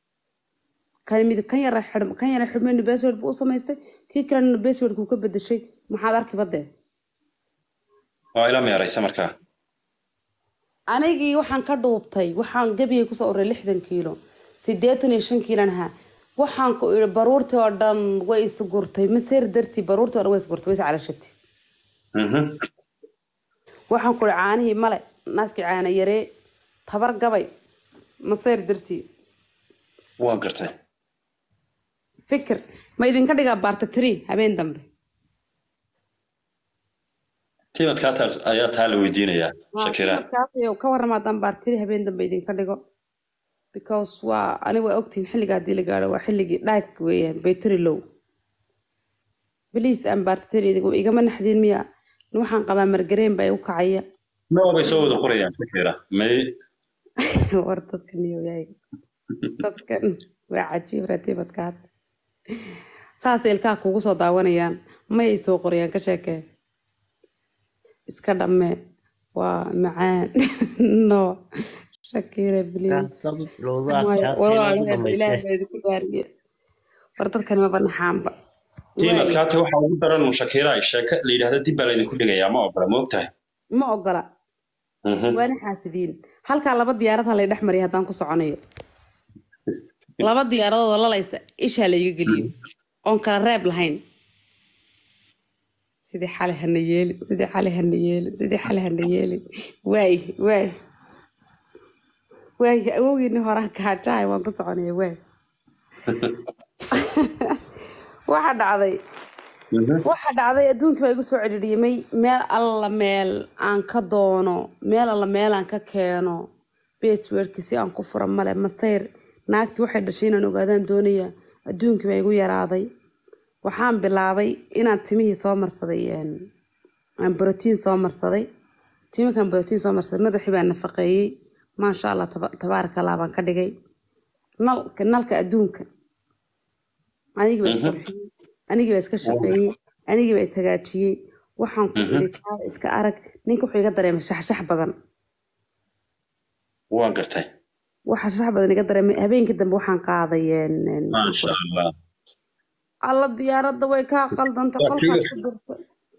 kan mid kan yara xidhm kan yara xidhmayna basword buu u samaystay kii kalena baswordku ka bedeshay maxaad arki badee waa ila meeraysa markaa anigii waxaan ka dhuubtay waxaan gebigay kusoo uray lixdan kiilo siddeetan iyo shan kiilan ahaa waxaan ku idhi baruurtii oo dhan way isgurtay maseer dartii baruurtii oo dhan way isgurtay way iscalashatay Mhm. waxaan ku idhi caanihii male naaskii caana yaree tabar gabay maseer dartii waan gartay fikir ma idinka dhigaa baarta tiri habeen dambe tiimadkaa taa- ayaa taa la weydiinayaa shakira Markaas ka warrama haddaan baarta tiri habeen dambe idinka dhigo because waa ani waa ogtihin xilliga haddii la gaadho waa xilligii dhaag weeyaan baytari low beliis aan baarta tiri idigu igama naxdin miya waxaan qabaa margareen baa igu kacaya noo bay soo wada qorayaan shakira may war dadkan iyo yaaga dadkan waa cajiib ratiibadkaad saas ilkaha kugu soo daawanayaan mayay soo qorayaan ka sheekee iska dhamme waa macaan no shakira bliis ilaahay baa idinku daariye war dadkan maba naxaanba tiimadkaata waxaa ugu daran un shakira sheeke la yidhaahdo dib baa laydinku dhigayaa ma ogola ma ogtahay ma ogola Mhm. waana xaasidiin halkaa laba diyaarad ha lay dhex mariya haddaan ku soconayo laba diyaaradood oo lalaysa ishaa layga geliyo oon kala reeb lahayn sidii xale hana yeelin sidii xale hana yeelin sidii xale hana yeelin waay waay waay awowgiini horaan kaajahay waan ku soconaya waay waxa dhacday Mhm. waxa dhacday adduunkii baa igu soo cidhiidhiyamay meel alla meel aan ka doono meel alla meel aan ka keeno baswordki si aan ku fura male masayr naagtii waxay dhashay inaan ogaadaan doonaya adduunkii baa igu yaraaday waxaan bilaabay inaan timihii soo marsaday een, aan brotiin soo marsaday timinkaan brotiin soo marsaday madaxii baan nafaqeeyey maasha allah taba- tabaaraka allah baan ka dhigay nalka nalka adduunka anigii baa isqurxiyey anigii baa iska shaqeeyey anigii baa ishagaajiyey waxaan ku iri kaa iska arag ninka wuxuu iga dareemay shaxshax badan waan gartay waxa shax badan iga dareemay habeenkii dambe waxaan qaaday een, een, maasha allah alla diyaaradda way kaa qaldanta Waa qolkaad tigir. ku dirta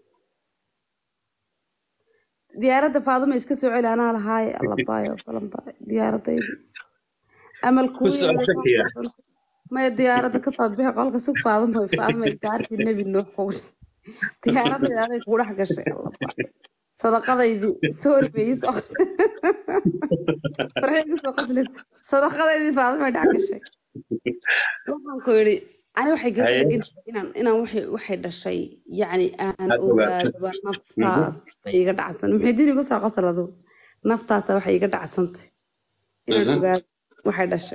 diyaaradda faaduma iska soo celi anaa lahaaye alla baayo balan baay diyaaradaydi amal Ku soo shakiya. maya diyaaradda kasoo bixi qolka sug faaduma faaduma gaartii nebi nuux kugu diyaaradayda aday kugu dhex gashay alla baay sadaqadaydii soori bay ii soo farxay igu soo qaslaysa sadaqadaydii faaduma dhex gashay waxaan ku yidhi ani waxay gaga Haye. degan tahay inaan inaan waxay waxay dhashay yacni aan Aad ogaato. ogaadaba naftaas bay iga dhacsan maxay dini igu soo qasaladu naftaasa waxay iga dhacsantay inaan Mhm. ogaado waxay dhashay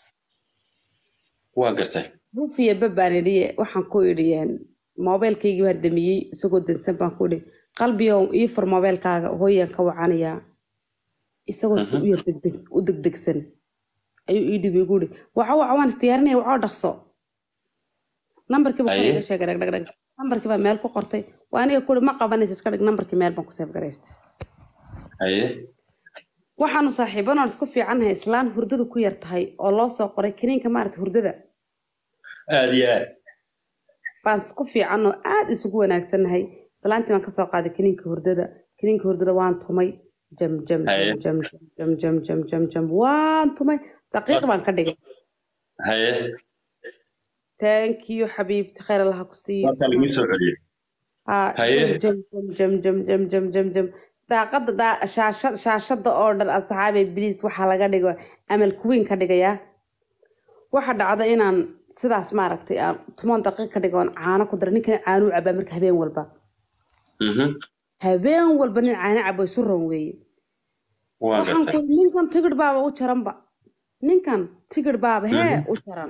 waa gartay buufiya babaan idhiye waxaan ku idhi moobeelkaygii baan damiyey isagoo dansan baan ku idhi qalbiyow ii fur moobeelkaaga hooyaan ka wacanayaa isagoo si u yar degdeg u degdegsan ayuu ii dhibay gu idhi waco waco waan isdiyaarinaya wacoo dhaqso nambarkiiba kor Haye. iga sheegay dhag dhag dhag nambarkii baa meel ku qortay waa aniga ku idhi ma qabanaysa iska dhig nambarkii meel baan ku seef garaystay haye waxaanu saaxiibanoon isku fiicannahay islaan hurdadu ku yar tahay oo loo soo qoray kiniinka maarata hurdada aad iyo aad baan isku fiican oo aad isugu wanaagsannahay islaantii baan kasoo qaaday kiniinka hurdada kiniinka hurdada waan tumay jam jam Haye. jam jam jam jam jam jam jam waan tumay daqiiq baan ka dhigay haye taankiyo xabiibti khayr allaha ku siiyo markaa lagu soo celiyey Haa, Haye. jam jam jam jam jam jam jam daaqada daa- shaasha- shaashada oo dhan asxaabe bliis waxaa laga dhigo amal kuwiin ka dhigayaa waxa dhacda inaan sidaas maaragtay aan tumoon daqiiq ka dhigo oon caano ku dara ninkan caanuu cabaa marka habeen walba Mhm. habeen walba nin caano cabo isu ron weeye waa waxaan gartay ku ninkan tigidh baaba u jaranba ninkan tigidh baaba hee u jaran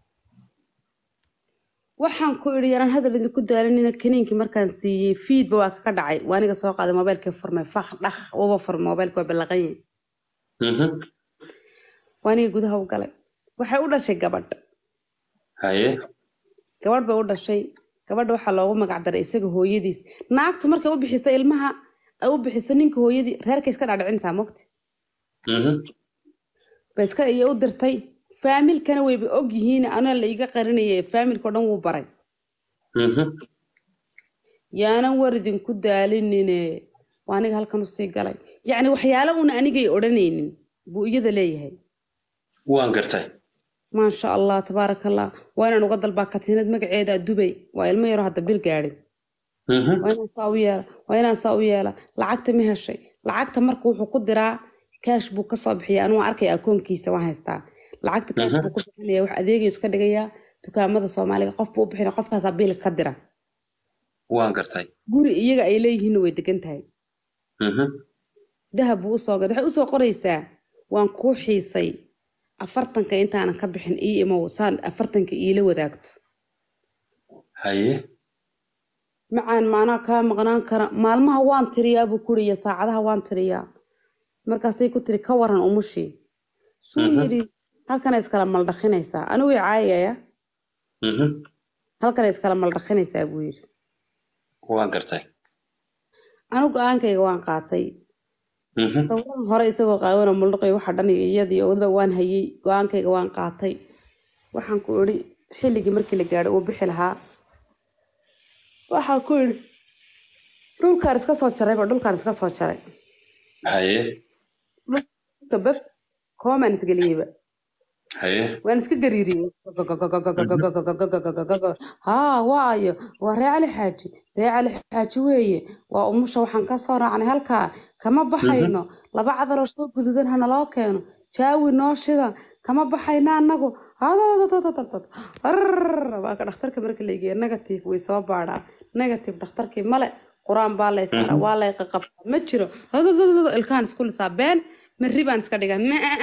waxaan ku idhi yaraan hadal idinku daalinina kaniinkii markaan siiyey fiidba waa ka dhacay waa aniga soo qaaday moobeelkii furmay fakh dhakh waba furmay moobeelka waa ballaqan yahay Mhm. waa aniga gudaha u galay waxay u dhashay gabadh haye gabadh bay u dhashay gabadha waxaa loogu magac daray isaga hooyadiis naagtu markay u bixiso ilmaha ay u bixiso ninka hooyadii reerkay iska dhaadhicinaysaa mogti Mhm. ba iska iyo u dirtay faamilkana wayba og yihiin anaa la iga qarinaya faamilkao dhan wuu baray Mhm. yaanan war idinku daalinine waa aniga halkan usii galay yacni waxyaalo uuna anigay odhanaynin buu iyada leeyahay waan gartay maasha allah tabaaraka allah waa inaan uga dalbaa katiinad magaceeda dubay waa ilmo yaroo hadda bil gaadhin Mhm. waa inaan saa u yeela waa inaan saa u yeela lacagta ma heshay lacagta marka wuxuu ku diraa kaash buu kasoo bixiya anuu arkaya akoonkiisa waan haystaa lacagta kaash buu ku bixinaya wax adeegayu iska dhigayaa dukaamada soomaaliga qof buu u bixina qofkaasaa biil ka dira waan gartay guri iyaga ay leeyihiinna way degan tahay Mhm. dahab buu usoo gaday waxay usoo qoraysaa waan kuu xiisay afartanka intaanan ka bixin ii imow saan afartanka iila wadaagto haye macaan maanaa kaa maqnaan kara maalmaha waan tiriyaa buu kuri iyo saacadaha waan tiriyaa markaasay ku tiri ka waran umushii suu yidhi halkana iskala maldhaqinaysaa anigu i caayaya Mhm. halkana iskala maldhaqinaysaa buu yidhi waan gartay anigu go-aankayga waan qaatay Mhm. sawiran hore isagoo qaawana muldhaqay waxa dhan iyo iyadii owda waan hayay go-aankayga waan qaatay waxaan ku idhi xilligii markii la gaadho uu bixi lahaa waxaan ku idhi dhulkaan iska soo jarayba dhulkaan iska soo jaray haye dhulka bab koomaan isgeliyeyba haye waan iska gariiriyey haa waayo waa ree cali xaaji ree cali xaaji weeye waa umusha waxaan ka soo raacnay halkaa kama baxayno laba cadaloo soo gududan ha naloo keeno jaawi noo shida kama baxayna annagu waa ka dhakhtarka marka la geeya negative way soo baadhaa negative dhakhtarkii male qur-aan baa lay saara waa lay qaqabtaa ma jiro ilkaan isku lisaa been marri baan iska dhigaa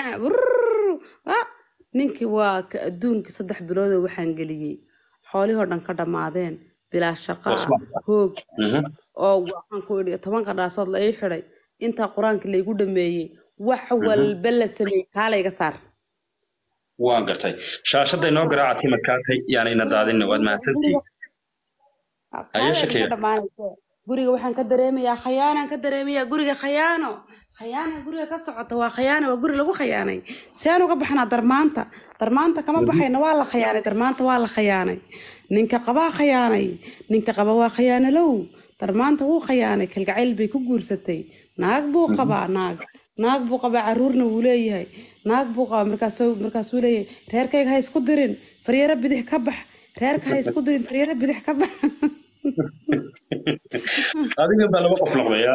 ninkii waa ka adduunkii saddex biloodoo waxaan geliyey xoolihoo dhan ka dhammaadeen bilaa shaqa hoog Mhm. oo waxaan ku idhi toban qadhaasood la ii xidhay intaa qur-aanka laygu dhameeyey wax walba la sameeyey kaalayga saar waan gartay shaashadda inoo garaaca timadkaatay yaana ina daadinna waad mahadsantihiin Haye, Shakiya. guriga waxaan ka dareemayaa khayaanaan ka dareemayaa guriga khayaano khayaana guriga ka socota waa khayaano waa guri lagu khayaanay seen uga baxnaa darmaanta darmaanta kama baxayna waa la khayaanay darmaanta waa la khayaanay ninka qabaa khayaanay ninka qaba waa khayaanalow darmaanta wuu khayaanay kalgacayl bay ku guursatay naag buu qabaa naag naag buu qabaa caruurna wuu leeyahay naag buu qabaa markaasuu markaasuu leeyahay reerkayga ha isku dirin faryaro bidix ka bax reerka ha isku dirin faryaro bidix ka bax adiga baa laba qof noqdaya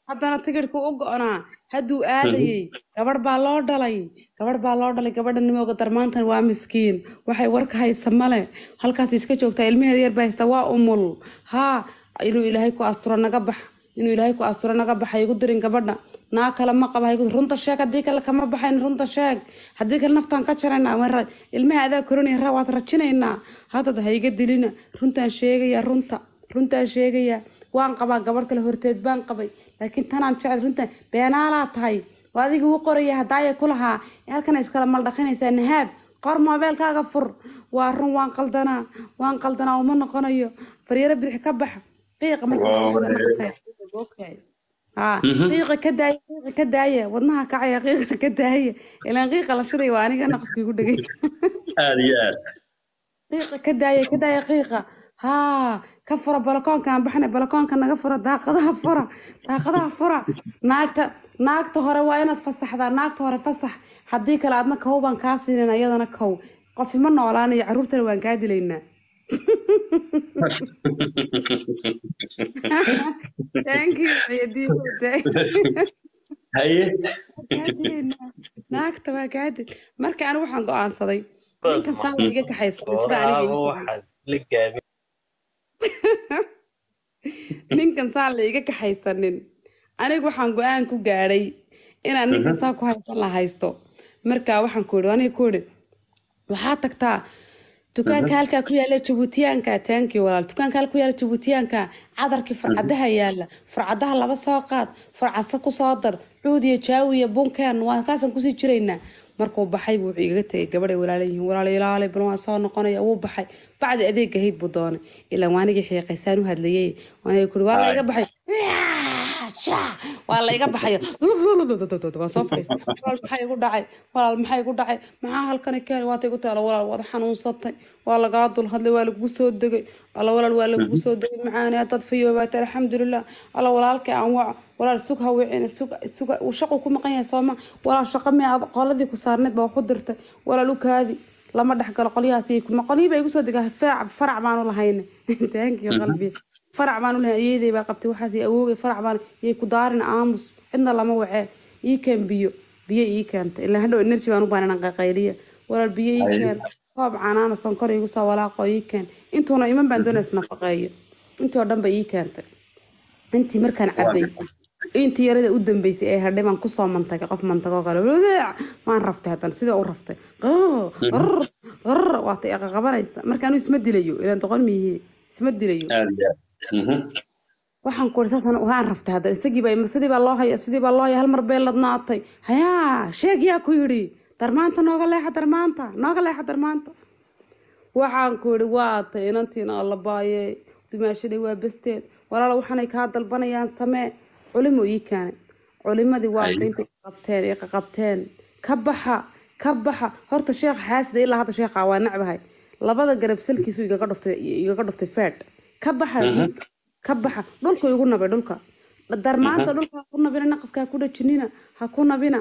haddana tigidhku u go-naa hadduu aadayey gabadh baa loo dhalay gabadh baa loo dhalay gabadha nimooga darmaantan waa miskiin waxay warka haysa male halkaas iska joogtaa ilmaheeda yar baa haysta waa umul haa inuu ilaahay ku asturo naga bax inuu ilaahay ku asturo naga baxa igu dirin gabadha naa kale ma qaba haygu runta sheeg haddii kale kama baxayn runta sheeg haddii kale naftaan ka jaraynaa waan ra- ilmaha adaa korinaya ra waad rajinaynaa haddad hayga dilina runtaan sheegaya runta runtaan sheegaya waan qabaa gabadh kale horteed baan qabay laakiin tanaan jecel runtaan beenaalaa tahay waa adiga uu qoraya hadaaya ku lahaa halkana iskala maldhaqinaysaa nahaab qor moobeelkaaga fur waa run waan qaldanaa waan qaldanaa uma noqonayo faryaro bidix ka baxa qiiqa marka Waa qabashada wareer. naqasaya. Okay. haa qiiqa ka daaya qiiqa ka daaya wadnaha kacaya qiiqa ka daaya ilaan qiiqa la shiday waa aniga naqaskii ku dhegay aad iyo aad qiiqa ka daaya ka daaya qiiqa haa ka fura balakoonka aan baxnay balakoonka naga fura daaqadaha fura daaqadaha fura naagta naagta hore waa inaad fasaxdaa naagta hore fasax haddii kale aadna kow baan kaa siinin ayadana kow qof ima noolaanayo caruurtana waan kaa dilaynaa thank you ciidiin haye naagta waa kaa dil marka anigu waxaan go-aansaday ninkan saa la iga kaxaysaday sida aniga Waraabo igu waxaad la gaabin ninkan saa la iga kaxaysanin anigu waxaan go-aan ku gaadhay inaan ninkan saa ku haysan la haysto marka waxaan ku idhi aniga ku idhi waxaa tagtaa dukaanka halkaa ku yaala jabuutiyaanka taanki walaal dukaanka halka ku yaala jabuutiyaanka cadarkii furcadaha yaala furcadaha laba soo qaad furcasa ku soo dar cuud iyo jaawi iyo bunkeen waa kaasaan kusii jiraynaa markuu baxay buu wuxuu igaga tegay gabadhay walaala yihiin walaal ilaali bal waan soo noqonaya wuu baxay bacdi adeega hayd buu doonay ilaa waanigii xiiqaysaan u hadlayay waaniga kuri waa la iga baxay waa la iga baxay waa soo fadhiistay walaal maxaa igu dhacay walaal maxaa igu dhacay maxaa halkani keenay waata igu taala walaal waad xanuunsatay waa lagaa dul hadlay waa lagugu soo degay alla walaal waa lagugu soo degay macaani haddaad fayoobaatay alxamdulilah alla walaalkay aan waco walaal sug ha wicina sug sug uu shaqu ku maqan yahay sooma walaal shaqa mi aad qoladii ku saarneed baa wax u dirtay walaal u kaadi lama dhexgalo qolyahaas iyo kuma qolyihii baa igu soo degaa farac farac baanu lahayne taankiyo qalbiga farac baanu lahayn ayeeday baa qabtay waxaas iyo awoogay farac baan iyay ku daarin aamus cidna lama wacee ii keen biyo biyo ii keentay ilaa hadhow energy baan u baanan qaqayliya walaal biyo ii keen koob canaana sonkor igu soo walaaqo ii keen intuuna iman baan doonaysa nafaqeeyo intii oo dhan ba ii keentay intii markaan cabay intii yarada u dambeysay ee hadhay baan kusoo mantagay qof mantagoo kale wadeec waan raftay haddana sidii u raftay qrr qrr waata iqaqabanaysa markaanu isma dilayo ilaan doqon miyihi isma dilayo aad iyo aad Mhm. waxaan ku saasan waan raftay haddana isagii baa sidii baa loo haya sidii baa loo haya hal mar bay ladnaatay hayaa sheeg yaa ku yidhi darmaanta nooga leexa darmaanta nooga leexa darmaanta waxaan ku yidhi waata inantiina alla baayey dumaashaday waa basteed walaala waxaanay kaa dalbanayaan samee culimo ii keenay culimadii waa Ay. ka intay qabteen ee qabteen ka baxa ka baxa horta sheekh xaasida ilaa hadda sheekha waa nacbahay labada garab salkiisu igaga dhuftay igaga dhuftay fed ka baxa ka baxa dhulku igu nabay dhulka darmaanta dhulka ha ku nabina naqaska ha ku dhajinina ha ku nabina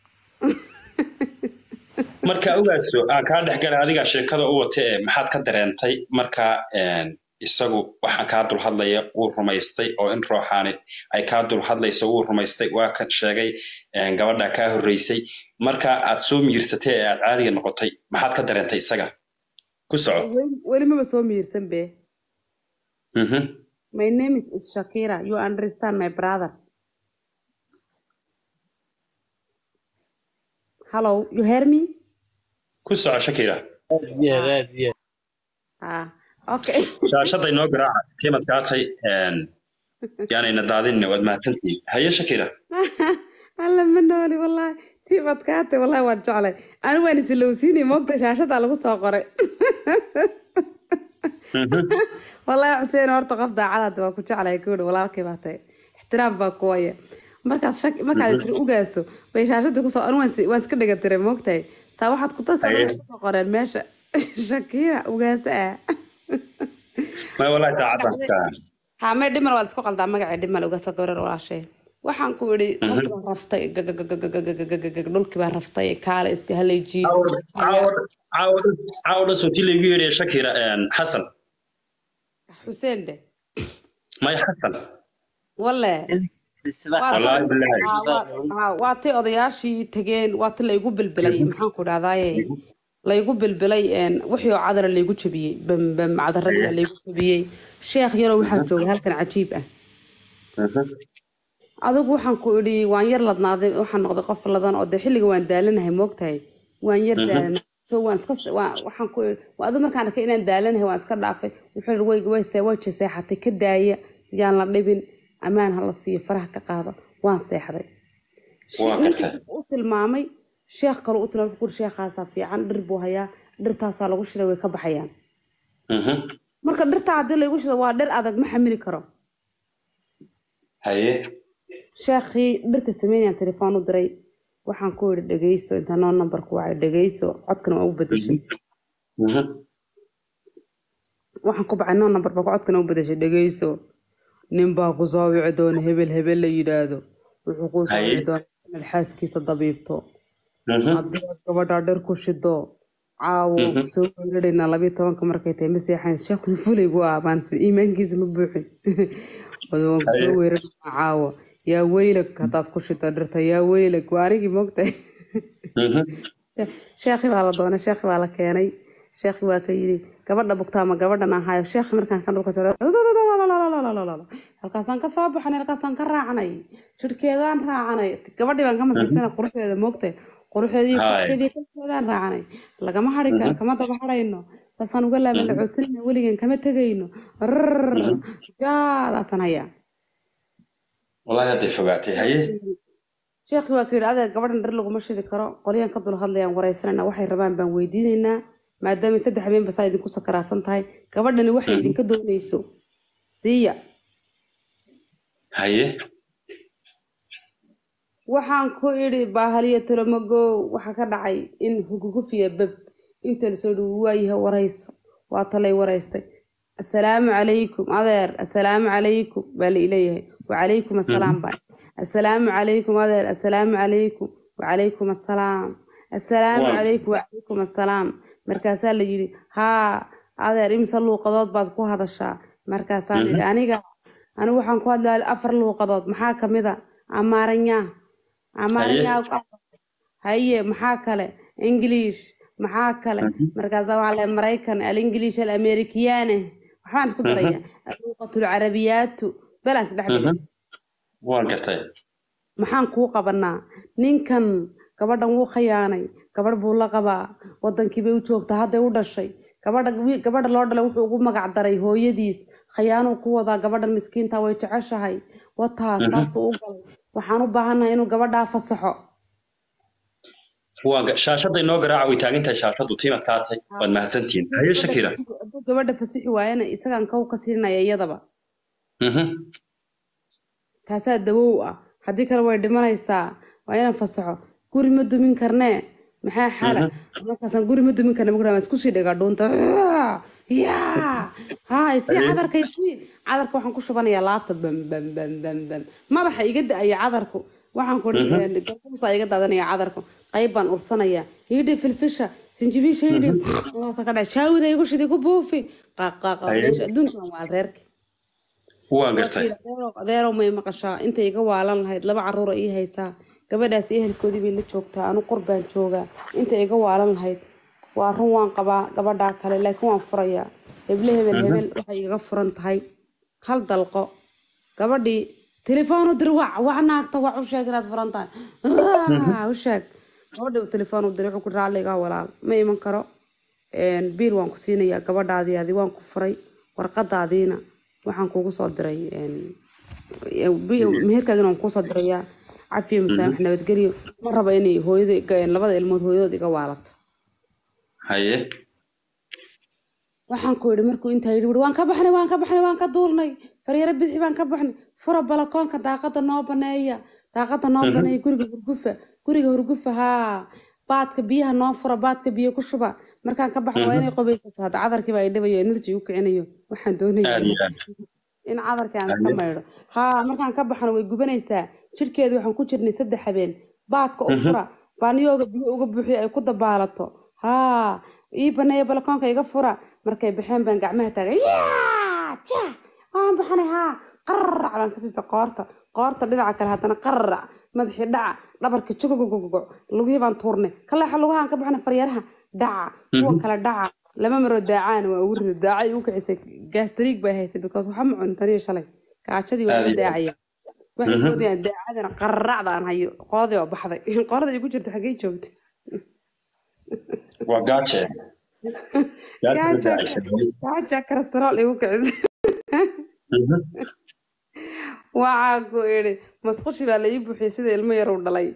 marka ogaaso aan kaa dhexgalay adigaa sheekada u wata ee maxaad ka dareentay marka een, isagu waxaan kaa dul hadlaya wuu rumaystay oo in rooxaani ay kaa dul hadlayso wuu rumaystay waa kan sheegay een, gabadha kaa horreysay marka aad soo miirsatay ee aad caadiga noqotay maxaad ka dareentay isaga ku soco Weli- weli maba soo miirsan be Mhm. my name is, is shakira you understand my brother hello you hear me ku soco shakira aad iyo aad aad iyo aad. ah okay shaashaday noo garaaca kiimad kaatay een, yaanayna daadinna waad mahadsantihiin haye shakira alla ma nooli wallahi tii badkaatay wallahi waan jeclay ani waan isilowsiinay moogta shaashadaa lagu soo qoray Mhm. wallahi xuseen horta qof daacadaada waa ku jeclay kuuri walaalkay baa tahay ixtiraam baa kuwaya markaad shak markaad tiri ugaaso bay shaashadii kusoo ani waan si- waan iska dhiga tiray moogtahay saa waxaad ku dadka Haye. kusoo qoreen meesha shakira ugaaso ah may wallahi taacadaan kaa haa mee dhimal waad isku qaldaa magacii dhimal ugaaso gabrar walaashay waxaan ku idhi dhulkii baan raftay gagagagagagagagagag dhulkii baan raftay kaale iska haleejiye caawa dhan sootii laygu yeedhaya shakira een, xasan xuseen dheh may xasan walle wallaahi bilaahi Haa, waa- haa, waa tay odayaashii tageen waa ti laygu bilbilay maxaan ku dhahdaye laygu bilbilay een, wixii oo cadara laygu jabiyey bam bam cadaradii baa laygu jabiyey sheekh yarow waxaa jooga halkan cajiib ah adigu waxaan ku idhi waan yar ladnaaday waxaan noqday qof ladan oo dee xilliga waan daalanahay moogtahay waan yar daalana so waan iska waan- waxaan ku idhi waa adigu markaan arkay inaan daalanahay waan iska dhaafay wuxuu idhi way way see way seexatay ka daaya yaan la dhibin ammaan ha la siiyo faraha ka qaado waan seexday Waa ninkii gartay. u tilmaamay sheekh kale u tilmaamay wuxuu ku yidhi sheekhaasaa fiican dhir buu hayaa dhirtaasaa lagu shiday way ka baxayaan marka dhirtaa haddii laygu shido waa dhir adag ma xamili karo haye sheekhii dhirta sameynayaan telefoon u diray waxaan ku yidhi dhegeyso inta noo nambarku wacay dhegeyso codkana waa u bedeshay waxaan ku bacay noo nambar baa codkana u bedeshay dhegeyso nin baa ku soo wici doona hebel hebel la yidhaahdo wuxuu kuu soo Haye. wici doona inaad xaaskiisa dabiibto haddii aad gabadhaa dhir ku shido caawo soo weerarayna labiyo tobanka markay tahay ma seexayn sheekhuna fulay buu ah baan is- iimaankiisu ma buuxin waan ku soo weeraraynaa caawo yaa weylag haddaad ku shido dhirta yaa weylag waa anigii moogtahay sheekhi baa la doonay sheekhi baa la keenay sheekhi waa ka yidhi gabadha bugtaa ma gabadhan ahaayo sheekhi markaan ka dhulka socda halkaasaan ka soo baxnay halkaasaan ka raacnay jirhkeedaan raacanay gabadhii baan ka masiisanay quruxdeeda moogtay quruxdeedii Haay. korkeedii korkeedaan raacanay lagama hadhi karo kama daba hadhayno saasaan uga laaban lacootinayna weligan kama tegayno rrrr jaadaasaan hayaa wallaahi hadday fogaatay haye sheekhi waa ka yidhi adeer gabadhan dhar laguma shidi karo qolyaan ka dul hadlayaan waraysanayna waxay rabaan baan weydiinaynaa maadaama saddex habeenba saa idinku sakaraadsan tahay gabadhani waxay idinka doonayso siiya haye waxaan ku idhi baahaliyo tolomagow waxaa ka dhacay in hugugufiya bab inta lasoo dhigo waayaha warayso waa talay waraystay assalaamu calaykum adeer assalaamu calaykum baa la ileeyahay wacalaykum assalaam baa assalaamu calaykum adeer assalaamu calaykum wacalaykum assalaam assalaamu Waa. calaykum wacalaykum assalaam markaasaa la yidhi haa adeer imse luuqadood baad ku hadashaa markaasaan idhi aniga anigu waxaan ku hadlaa afar luuqadood maxaa kamid a amaaranya amaaranya haye maxaa kale english maxaa kale markaasaa waxaa leeyahay maraykan alinglish alamerikiyane waxbaan isku daraya aluuqatu lcarabiyaatu balaan isdhex dhigay waan gartay maxaan kuu qabanaa ninkan gabadhan wuu khayaanay gabadh buu la qabaa wadankii bay u joogtaa hadday u dhashay gabadha wi- gabadha loo dhalay wuxuu ugu magac daray hooyadiis khayaanuu ku wadaa gabadhan miskiinta way jeceshahay wataa saasuu u galay waxaan u baahannahay inuu gabadhaa fasaxo waa ga- shaashadda inoo garaaca way taagan tahay shaashaddu tiimad kaatay waad mahadsantihiin haye shakira hadduu gabadha fasixi waayana isagaan kow ka siinaya iyadaba Mhm. taasaa dawow ah haddii kale way dhimanaysaa waa inaan fasaxo guri ma dumin karnee maxaa xala markaasaan guri ma dumin karne markaa isku sii dhigaa dhuunta yaa haa isii cadarka isii cadarka waxaan ku shubanayaa laabta bam bam bam bam bam madaxa iga da-aya cadarku waxaan ku garbuusaa iga daadanaya cadarku qayb baan ursanayaa hidhi filfisha sinjibiisha hidhi alaasa ka dhaca jaawida igu shidi ku buufi qaaqaaqa meesha adduunkan waa reerki waan gartay adeerow may maqashaa inta iga waalan lahayd laba caruura ii haysaa gabadhaas ehelkoodii bay la joogtaa anu qurbaan joogaa inta iga waalan lahayd waa run waan qabaa gabadhaa kale laakiin waan furayaa heble hebel hebel waxay iga furan tahay hal dalqo gabadhii telefoon u dir wac wac naagta wac u sheeg inaad furan tahay Ah, u sheeg gabadhii uu telefoon u diray wuxuu ku raalligaa walaal ma iman karo Een, biil waan ku siinayaa gabadhaadii adi waan ku furay warqadaadiina waxaan kugu soo diray een, bi- meherkaagina waan kuusoo dirayaa cafiyo musaamax nabadgelyo ma raba inay hooyada iga- labada ilmood hooyadood iga waalato haye waxaan ku yidhi markuu intaa yidhi "Wuri, waan ka baxnay waan ka baxnay waan ka duulnay faryaro bidixi baan ka baxnay fura balakoonka daaqada noo baneeya daaqada noo baneeya guriga hurgufa guriga hurgufa haa baadka biyaha noo fura baadka biyo ku shuba markaan ka baxno waa inay qobaysato hadda cadarkiiba ay dhibayo energy u kicinayo waxaan doonaya aad iyo aad in cadarkii aan iska maydho haa markaan ka baxno way gubanaysaa jirkeedu waxaan ku jirnay saddex habeen baadka u fura baaniyooga biyo uga buuxiyo ay ku dabaalato haa ii baneeya balakoonka iga fura markay baxeen baan gacmaha taagay yaa jah waan baxnay haa qarrac baan ka siista qoorta qoorta dhinaca kale haddana qararac madaxii dhaca dhabarka jogogogogo lugihii baan tuurnay kaleexa lugahaan ka baxna faryaaraha dhaca kuwa kale dhaca lama maroo daacaan waa ugu rida daacay u kicisay gastriig bay haysay because waxa ma cunin taniyo shalay gaajadii waa Aad iyo iga aad. daacaya waxay moodayaan daacadana qararacda aan hayo qoladii oo baxday qorada igu jirta xaggee joogta waa gaaje Gaajo. gaaja kolestarool igu kicisay waxaa ku idhi masqushi baa la ii buuxiyey sida ilmo yar uu dhalay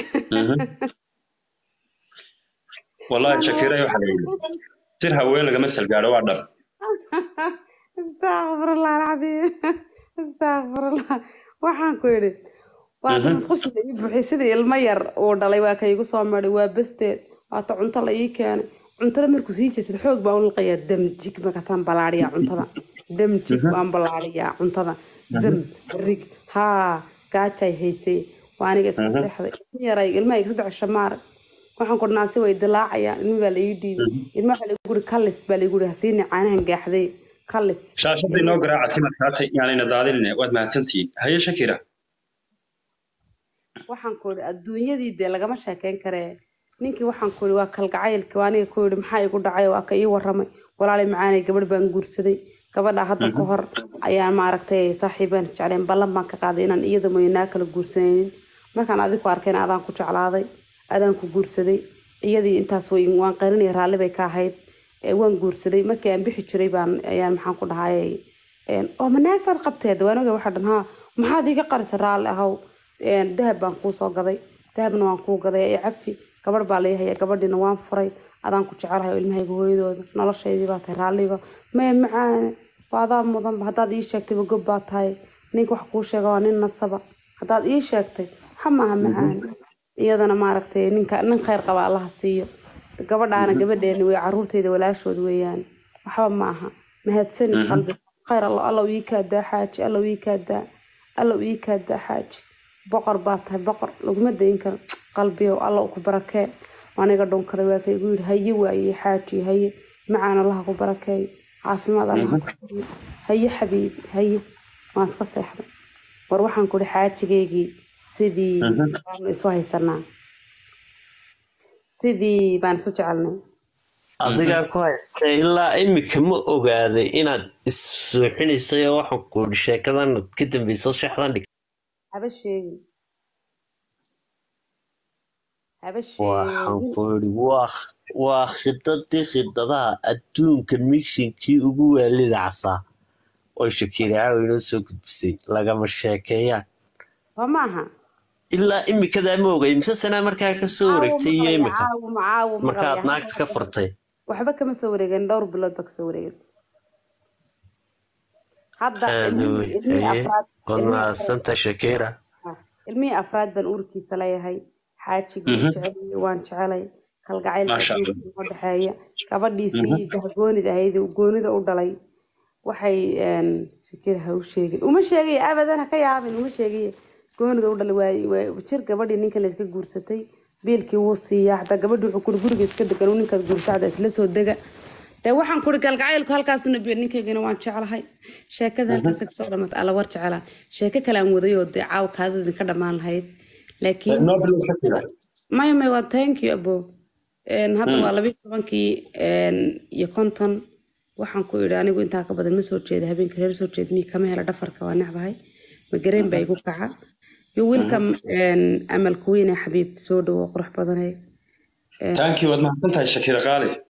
wallahi shakiira waxaa la yidhi jir haween lagama salgaadho waa dhab astaqfirullah alcadiim astaqfirullah waxaan ku idhi waa Mhm. masqushi la ii buuxiyey sida ilmo yar uu dhalay waa ka igu soo maray waa basteed waata cunto la ii keenay cuntada markuu sii jeedsad xoog baa u liqayaa damjig markaasaan balaadhiyaa cuntada damjig waan balaadhiyaa cuntada zam rig haa gaajay haysay waa aniga iska Mhm. seexday ilmo yaray ilmaha saddex shamaar waxaan ku naasi way dilaacayaan ilmi baa la ii dhiibay ilma waxaa laigu guri kallis baa laigu guri hasiini caanahan gaaxday kallis shaashada inoo garaaca timad kaatay yaanayna daadinine waad mahadsantihiin haye shakira waxaan ku idhi adduunyadii dee lagama sheekeyn karee ninkii waxaan ku idhi waa kalgacaylkii waa aniga ku idhi maxaa igu dhacay waa ka ii waramay walaalay macaanay gabadh baan guursaday gabadha hadda ka hor ayaan maaragtay saaxiibeen jecleen ballan baan ka qaaday inaan iyada moynaa kala guursanaynin markaan adigu arkayna adaan ku jeclaaday adaan ku guursaday iyadii intaas way waan qarinaya raalli bay ka ahayd ee waan guursaday markii aan bixi jiray baan ayaan maxaan ku dhahayay een, oo manaag baad qabteed waan oga waxaa dhan haa maxaad iiga qarisa raalli ahow een, dahab baan kuu soo gaday dahabna waan kuu gaday ee cafi gabadh baa lai haya gabadhiina waan furay adaan ku jecelahay oo ilmahayga hooyadooda noloshaydii baa tahay raalliga maya macaane waa adaa mudanba haddaad ii sheegtayba gob baa tahay ninka wax kuu sheega waa nin nasaba haddaad ii sheegtay waxa maaha macaane iyadana maaragtay ninka nin khayr qaba allaha siiyo gabadhaana gabadheeni wey caruurteyda walaashood weeyaan waxba ma aha mahadsani qalbi khayr allo allow ii kaadaa xaaji allow ii kaadaa allow ii kaadaa xaaji boqor baa tahay boqor laguma dayin karo qalbiyow allow ku barakee aniga dhunkaday waa kaygu yidhi haye waaye xaaji haye macaan allaha ku barakeeyo caafimaad allaha ku siiyo haye xabiibi haye waan iska seexday war waxaan ku ihi xaajigeygii sidii baanu isu haysanaa sidii baan isu jecelnay adigaa ku haysta ilaa imika ma ogaaday inaad issuuxinayso oo waxaan ku idhi sheekadan ka dambeyso shexdan dhig haba sheegin haba waxaan sheegin ku idhi waa waa khidadii khidadaha adduunka mishinkii ugu waalida casaa oo shakiira caawi inoo soo gudbisay lagama sheekeeyaan waa maaha ilaa imikadaa ma ogay mise sanaa markaa ka soo wareegtay iyo imika caawo ma caawo ma markaad qabaya. naagta ka furtay waxba kama soo wareegin dhowr bilood ba kasoo wareegin hadda aad ilmihii- wey ilmihii haye afraad waad ilmihii mahadsanta shakiira Ah, ilmihii afraad baan uurkiisa leeyahay xaajigii Mhm. jecel waan jecelay kalgacaylka Maasha Allah. adduunka noo dhexeeya gabadhiisii dahgoonid ahayd uu goonida u dhalay waxay een, shakir ha u sheegin uma sheegaya abadan ha ka yaabin uma sheegaya goonida u dhalay waay waa jir gabadhii ninka la iska guursatay biilkii wuu siiyaa xataa gabadhi wuxuu kuri guriga iska degan uu ninkaad guursacda isla soo dega dee waxaan kuri galgacaylku halkaasuna biyo ninkaygana waan jeclahay sheekada halkaas kasoo dhamata alla war jeclaa sheeko kale aan waday oo dee caawa kaadadin ka dhammaan lahayd laakiin noo bilow shakira maya maya waa thank you abo Een, hadda waa labiyo tobankii een, iyo konton waxaan ku idhi anigu intaa ka badan ma soo jeeda habeenka reer soo jeeda mii kama hela dhafarka waa necbahay magareen baa igu kaca yo welcome een, amal kuweyne xabiibti soo dhawo qurux badanay thank you waad mahadsantahay shakira qaali